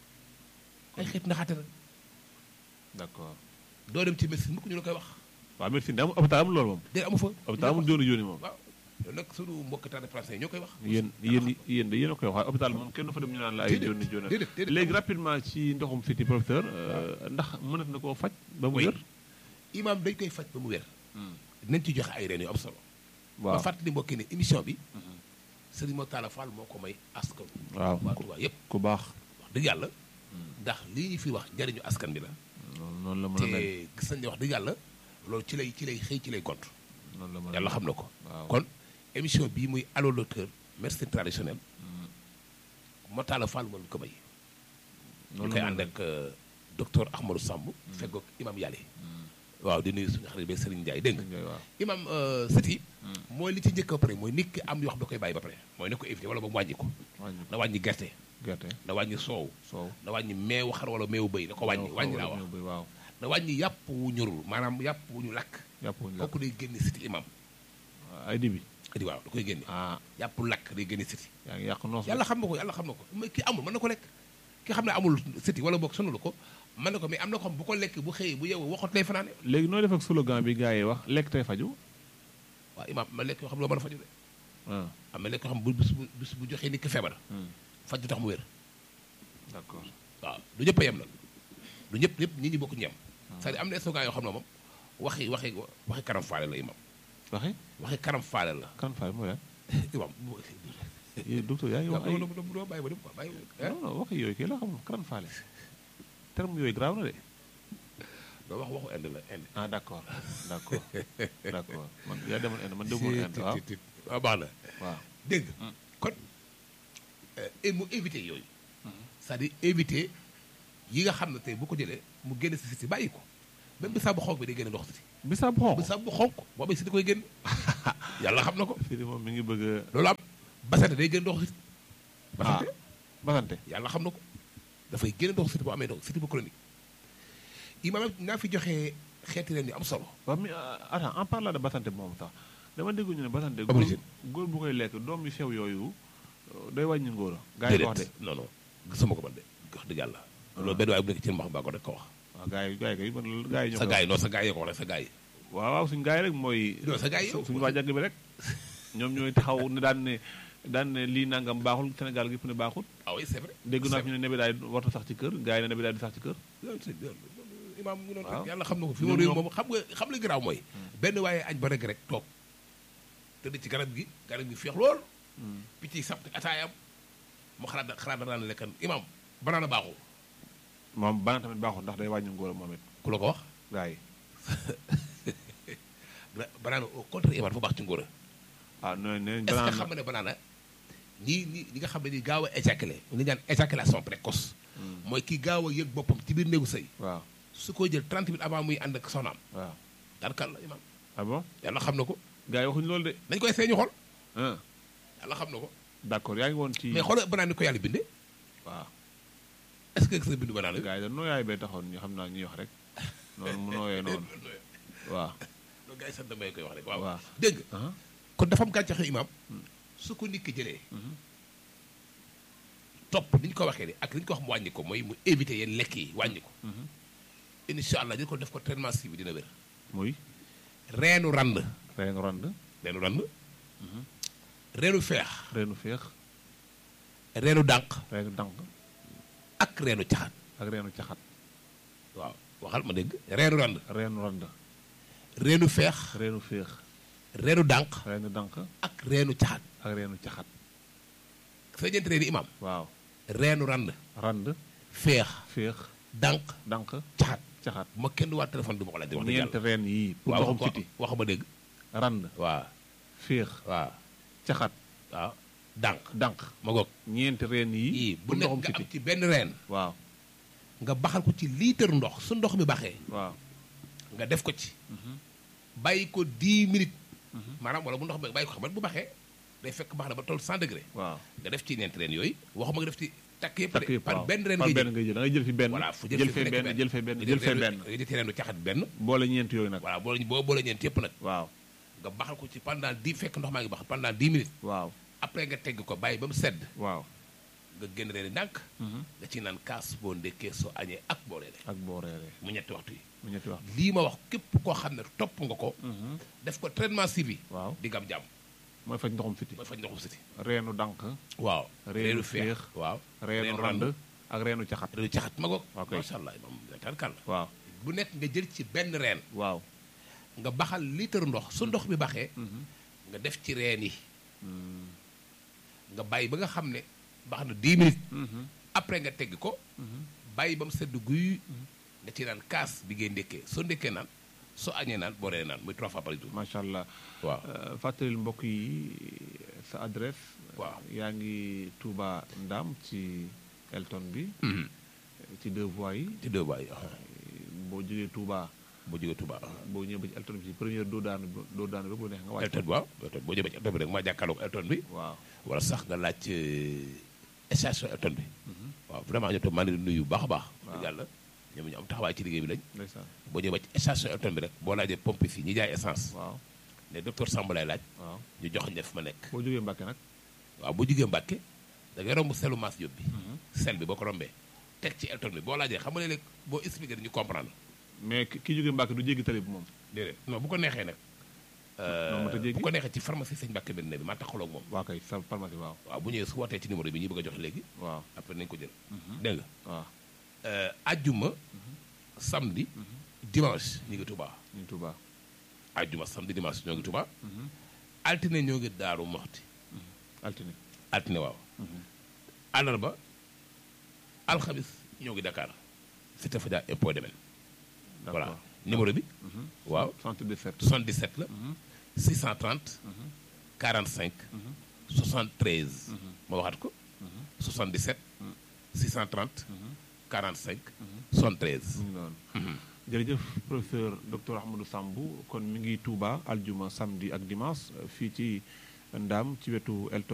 B: ay xeetu naxaate la
A: d'accord
B: doo dem ci médecine mukk ñu la koy wax
A: waaw médecine amul hôpital amul loolu moom
B: déedéet amu fa
A: hôpital amul jooni jooni moom
B: waaw loolu nag sunu mbokk tas de français yi ñoo koy wax
A: yéen yéen yéen de yéen a koy wax waaye hôpital moom kenn du fa dem ñu naan la ay
B: Déedéet,
A: jooni jooni
B: déedéet, déedéet,
A: léegi
B: amul.
A: rapidement ci ndoxum siti professeur euh, ndax mënat na koo faj ba mu
B: Oui.
A: wér
B: imam dañ koy faj ba mu wér dinañ ci joxe ay reen yu am solo
A: waaw
B: ba fàttali mbokki ne émission bi Serigne Motala Fall moo ko may askan
A: waaw
B: waa Touba yépp
A: ku baax
B: wax dëgg yàlla ndax lii ñu fi wax njariñu askan bi la
A: noonu noonu la mën a mel
B: te gis nañ ne wax dëgg yàlla loolu ci lay ci lay xëy ci lay gont
A: noonu la mën a
B: yàlla
A: mel.
B: xam na ko
A: waaw
B: kon émission bii muy allo docteur médecine traditionnelle Motala Fall moo ñu ko may ñu
A: noonu
B: koy
A: la mën a
B: ànd
A: mel.
B: ak euh, docteur Ahmadou Samb feggoog imam Yàlle waaw di nuyu suñu xarit bi Serigne Ndiaye dégg nga
A: Ngay waaw
B: imam sët yi mooy li ci njëkk ba pare mooy nit ki am yoo xam da koy bàyyi ba pare mooy na ko éviter wala ba mu wàññi ko
A: wàññi
B: na wàññi gerte
A: gerte
B: na wàññi soow
A: soow
B: na wàññi meewu xar wala meewu bëy na ko wàññi wàññi laa wax
A: bi waaw
B: na wàññi yàpp wu ñorul maanaam yàpp wu ñu lakk
A: yàpp wuñu lakk
B: kooku day génne siti imam
A: ay dibi
B: di waaw da koy génne
A: ah
B: yàpp lakk day génne siti
A: yaa ngi yàq noos
B: yàlla xam na ko yàlla xam na ko mais ki amul mën na ko lekk ki xam ne amul siti wala boog sonalu ko mën na ko mais am na ko xam bu ko lekk bu xëyee bu yeewoo waxut lay fanaane
A: léegi nooy def ak slogan bi gars yi wax lekk tey faju
B: waaw imam ma lekk yoo xam ne loo mën a faju de
A: ah
B: am na lekk yoo xam bu bis bu bis bu joxee nit ki feebar
A: hmm.
B: faj du tax mu wér
A: d'accord
B: waaw du ñëpp a yem nag du ñëpp ñëpp ñi ñi bokk ñem c'est-à-dire am na slogan yoo xam ne moom waxi waxi waxi karam faale la imam
A: waxe
B: waxi karam faale la
A: kan faay mooy lan
B: imam
A: yéen docteur yaa ngi wax ay
B: doo doo doo bàyyi ba dem quoi bàyyi
A: non non waxi yooyu kii la xamul kan faale terme yooyu grave na de
B: nga wax waxu Inde la Inde.
A: ah d'accord d'accord d'accord man yaa demoon Inde man demoon Inde waaw
B: tit waaw baax na
A: waaw
B: dégg nga kon et mu éviter yooyu c'est-à-dire éviter yi nga xam ne tey bu ko jëlee mu génn si si bàyyi ko même bisaab bu xonk bi day génne ndox si
A: bisaab xonq
B: bisaab bu xonk boo bay si di koy génn yàlla xam na ko
A: fii de moom mi ngi bëgg a
B: loolu am basante day génn ndox si
A: ah
B: basante
A: basante
B: yàlla xam na ko dafay génn ndox si bu amee ndox si bu chronique imaam naa fi joxe xeeti leen yu am solo
A: waaw mais attends en parlant de basante moom sax dama dégg ñu ne basante góor
B: Abrigine.
A: góor bu koy lekk doom yu sew yooyu day wàññi ngóor a gaa yi ko wax de
B: non non gisuma ko man de wax dëgg yàlla loolu benn waaye bu nekk ci mbax mbaa ko rek ko wax
A: waaw gaa yi gaa yi kay man loolu gaa yi ñoo
B: sa
A: koy
B: gars yi non sa gars yi ko wax rek sa gars yi
A: waaw waaw suñu gaa yi rek mooy
B: Non, sa gaa yi yow.
A: suñu waa jàgg bi rek ñoom ñooy taxaw ne daan ne daan ne lii nangam baaxul Sénégal gi fu ne baaxul
B: ah oui c'est vrai
A: dégg naa fi ñu ne nebedaay warta sax ci kër gaa yi ne nebedaay di sax ci kër
B: loolu c'est loolu imaam mu ngi noonu
A: waaw.
B: rek yàlla xam na ko fi
A: Ñoom
B: mu réew
A: ñoo-
B: moom xam nga xam la garaaw mooy benn waaye añ ba rek rek toog tëdd ci garab gi garab gi feex lool picc yi sàpp ataayam mu xalaat xalaat danaa ne lekkan imaam banaana baaxul
A: moom bana tamit baaxul ndax day wàññi ngóor a moom it
B: ku la ko wax
A: gaa yi
B: Ba- banaana au contraire imaam dafa baax ci ngóor a
A: ah nee nee
B: est-ce que
A: banaan
B: xam nga ne banaana ñii ñi ñi nga xam ne ni gaaw a éjaculer li ñu naan éjaculation précoce mooy kii gaaw a yëg boppam ci biir néegu sëy
A: waaw
B: su ko jël 30 minutes avant muy ànd ak soxnaam
A: waaw
B: daanaka la imaam
A: ah bon
B: yàlla xam na ko
A: gaa yi waxuñu loolu de
B: dañ koy seeñu xool
A: ah
B: yàlla xam na ko
A: d'accord yaa ngi woon ci
B: mais xoolal banaan ni ko yàlla bindee
A: waaw
B: est-ce que gis nga bindu banaan bi
A: gaa yi da nooyaay bee taxoon ñu xam naa ñuy wax rek noonu mu nooyee noonu waaw
B: loolu gars yi sant may koy wax rek waaw
A: waaw.
B: dégg nga
A: ah
B: kon dafa am gàncax yu imaam su ko nit ki jëlee topp ni ñu ko waxee ni ak li ñu ko wax mu wàññi ko mooy mu éviter yenn lekk yi wàññi ko incha allah jël ko def ko traitement si bi dina wér
A: muy
B: reenu rand
A: reenu rand
B: reenu rand reenu feex
A: reenu féex
B: reenu dànq
A: reenu dànk
B: ak reenu caxat
A: ak reenu caxat
B: waaw waxal ma dégg reenu rand
A: reenu rand
B: reenu feex
A: reenu féex
B: reenu dànq
A: reenu dànk
B: ak reenu caxat
A: ak reenu caxat
B: sa ñeenti reeni imaam
A: waaw
B: reenu rand
A: rand
B: feex
A: féex
B: dànq
A: dànk
B: caxat
A: caxat
B: bu ma kenn du waat téléphone du ma ko laaj wax dëgg
A: ñeenti
B: yàlla
A: reen yii pour
B: waaw
A: ndoxum
B: wax
A: siti
B: wax ma dégg
A: rand
B: waaw
A: féex
B: waaw
A: caxat
B: waaw dànq
A: dànk
B: ma goog
A: ñeenti reen yii
B: yii bu
A: pour
B: nekk
A: ndoxum
B: nga am
A: siti
B: ci benn reen
A: waaw
B: nga baxal ko ci litre ndox su ndox mi baxee
A: waaw
B: nga def ko ci bàyyi ko 10 minutes maanaam wala bu ndox mi bàyyi ko xam nga bu baxee day fekk bax na ba toll 100 degré
A: waaw
B: nga def ci ñeenti reen yooyu waxuma nga def ci takk yëpp
A: takk
B: de
A: yëpp
B: par
A: waaw
B: benn reen
A: par
B: ngay
A: benn
B: jël
A: ngay jël da ngay jël fi benn
B: voilà fu
A: jël
B: fu
A: fee
B: nekk
A: benn jël fee benn
B: nga
A: jël fee
B: reenu-
A: benn
B: nga jël reenu caxat benn
A: boole ñeent yooyu nag
B: voilà boo boo boole ñeent yëpp nag
A: waaw
B: nga baxal ko ci pendant 10 fekk ndox maa ngi bax pendant 10 minutes
A: waaw
B: après nga tegg ko bàyyi ba mu sedd
A: waaw
B: nga génn reeni ndànk nga ci naan kaas boo ndekkee soo añee ak boo reeree
A: ak boo reeree
B: mu ñetti waxtu yi
A: mu ñetti wax
B: lii ma wax képp koo xam ne topp nga ko def ko traitement suivi
A: waaw
B: di nga am jàmm
A: mooy faj ndoxum siti
B: mooy faj ndoxum siti
A: reenu dànk
B: waaw
A: reenu féex
B: waaw
A: reenu rand ak reenu caxat
B: reenu caxat ma goog
A: Ok.
B: macha allah moom tarkal la
A: waaw
B: bu nekk nga jël ci benn reen
A: waaw
B: nga baxal litre ndox su ndox bi baxee nga def ci reen yi nga bàyyi ba nga xam ne bax na 10 minutes après nga tegg ko bàyyi ba mu sedd guy nga ci naan kaas bi ngay ndékkee soo ndékkee naan soo añee naan boo reeree naan muy trois fois par jour
A: macha allah
B: waaw
A: Euh, fàttalil mbokk yi sa adresse
B: Waaw.
A: yaa ngi Touba Ndam ci Elton bi ci deux voies yi
B: ci deux voies yi
A: boo jógee Touba
B: boo jógee Touba
A: boo ñëwee ba ci Elton bi ci première doo daanu doo daanu rek bu neex nga wàcc
B: Elton waaw Elton boo jëmee ci Elton bi rek maa jàkkaarloog Elton bi
A: waaw
B: wala sax nga laaj euh, station Elton bi waaw vraiment ñoom tam maa ngi leen di nuyu bu baax a baax
A: Waaw.
B: dëgg yàlla ñoom ñu am taxawaay ci liggéey bi lañ
A: ndeysaan
B: boo ñëwee ba ci station Elton bi rek boo laajee pompe fii ñi jaay essence
A: waaw
B: ne docteur Samba lay laaj
A: waaw
B: ñu jox ñu fu ma nekk
A: boo jógee Mbàkke nag
B: waaw boo jugee Mbàkke da ngay romb selu Mass Diop bi sel bi boo ko rombee teg ci Elton bi boo laajee xam nga léeg-léeg boo expliqué ñu comprendre
A: mais ki ki jógee Mbàkke du jéggi tali bi moom
B: déedéet non bu ko neexee nag
A: non ma ta jéggi
B: bu ko neexee ci pharmacie sëñ Mbàkke benn bi maa taxaloo ak moom
A: waa kay sa pharmacie waaw
B: waaw bu ñëwee su wootee ci numéro bi ñu bëgg a jox léegi
A: waaw
B: après nañ ko jël dégg nga
A: waaw
B: Euh, ajjuma samedi dimanche ñu ngi Touba
A: ñu Touba
B: ajjuma samedi dimanche ñoo ngi Touba altine ñoo ngi Daaru Moxti
A: altine
B: altine waaw àllarba alxamis ñoo ngi Dakar cité Fadia impôt demen voilà
A: D'accord.
B: numéro bi waaw
A: 77
B: 77 la 630 45 73 ma waxaat ko 77 630 45 73
A: mu ngi noonu jërëjëf professeur docteur Ahmadou Sambou kon mi ngi Touba aljuma samedi ak dimanche fii ci Ndaam ci wetu Elton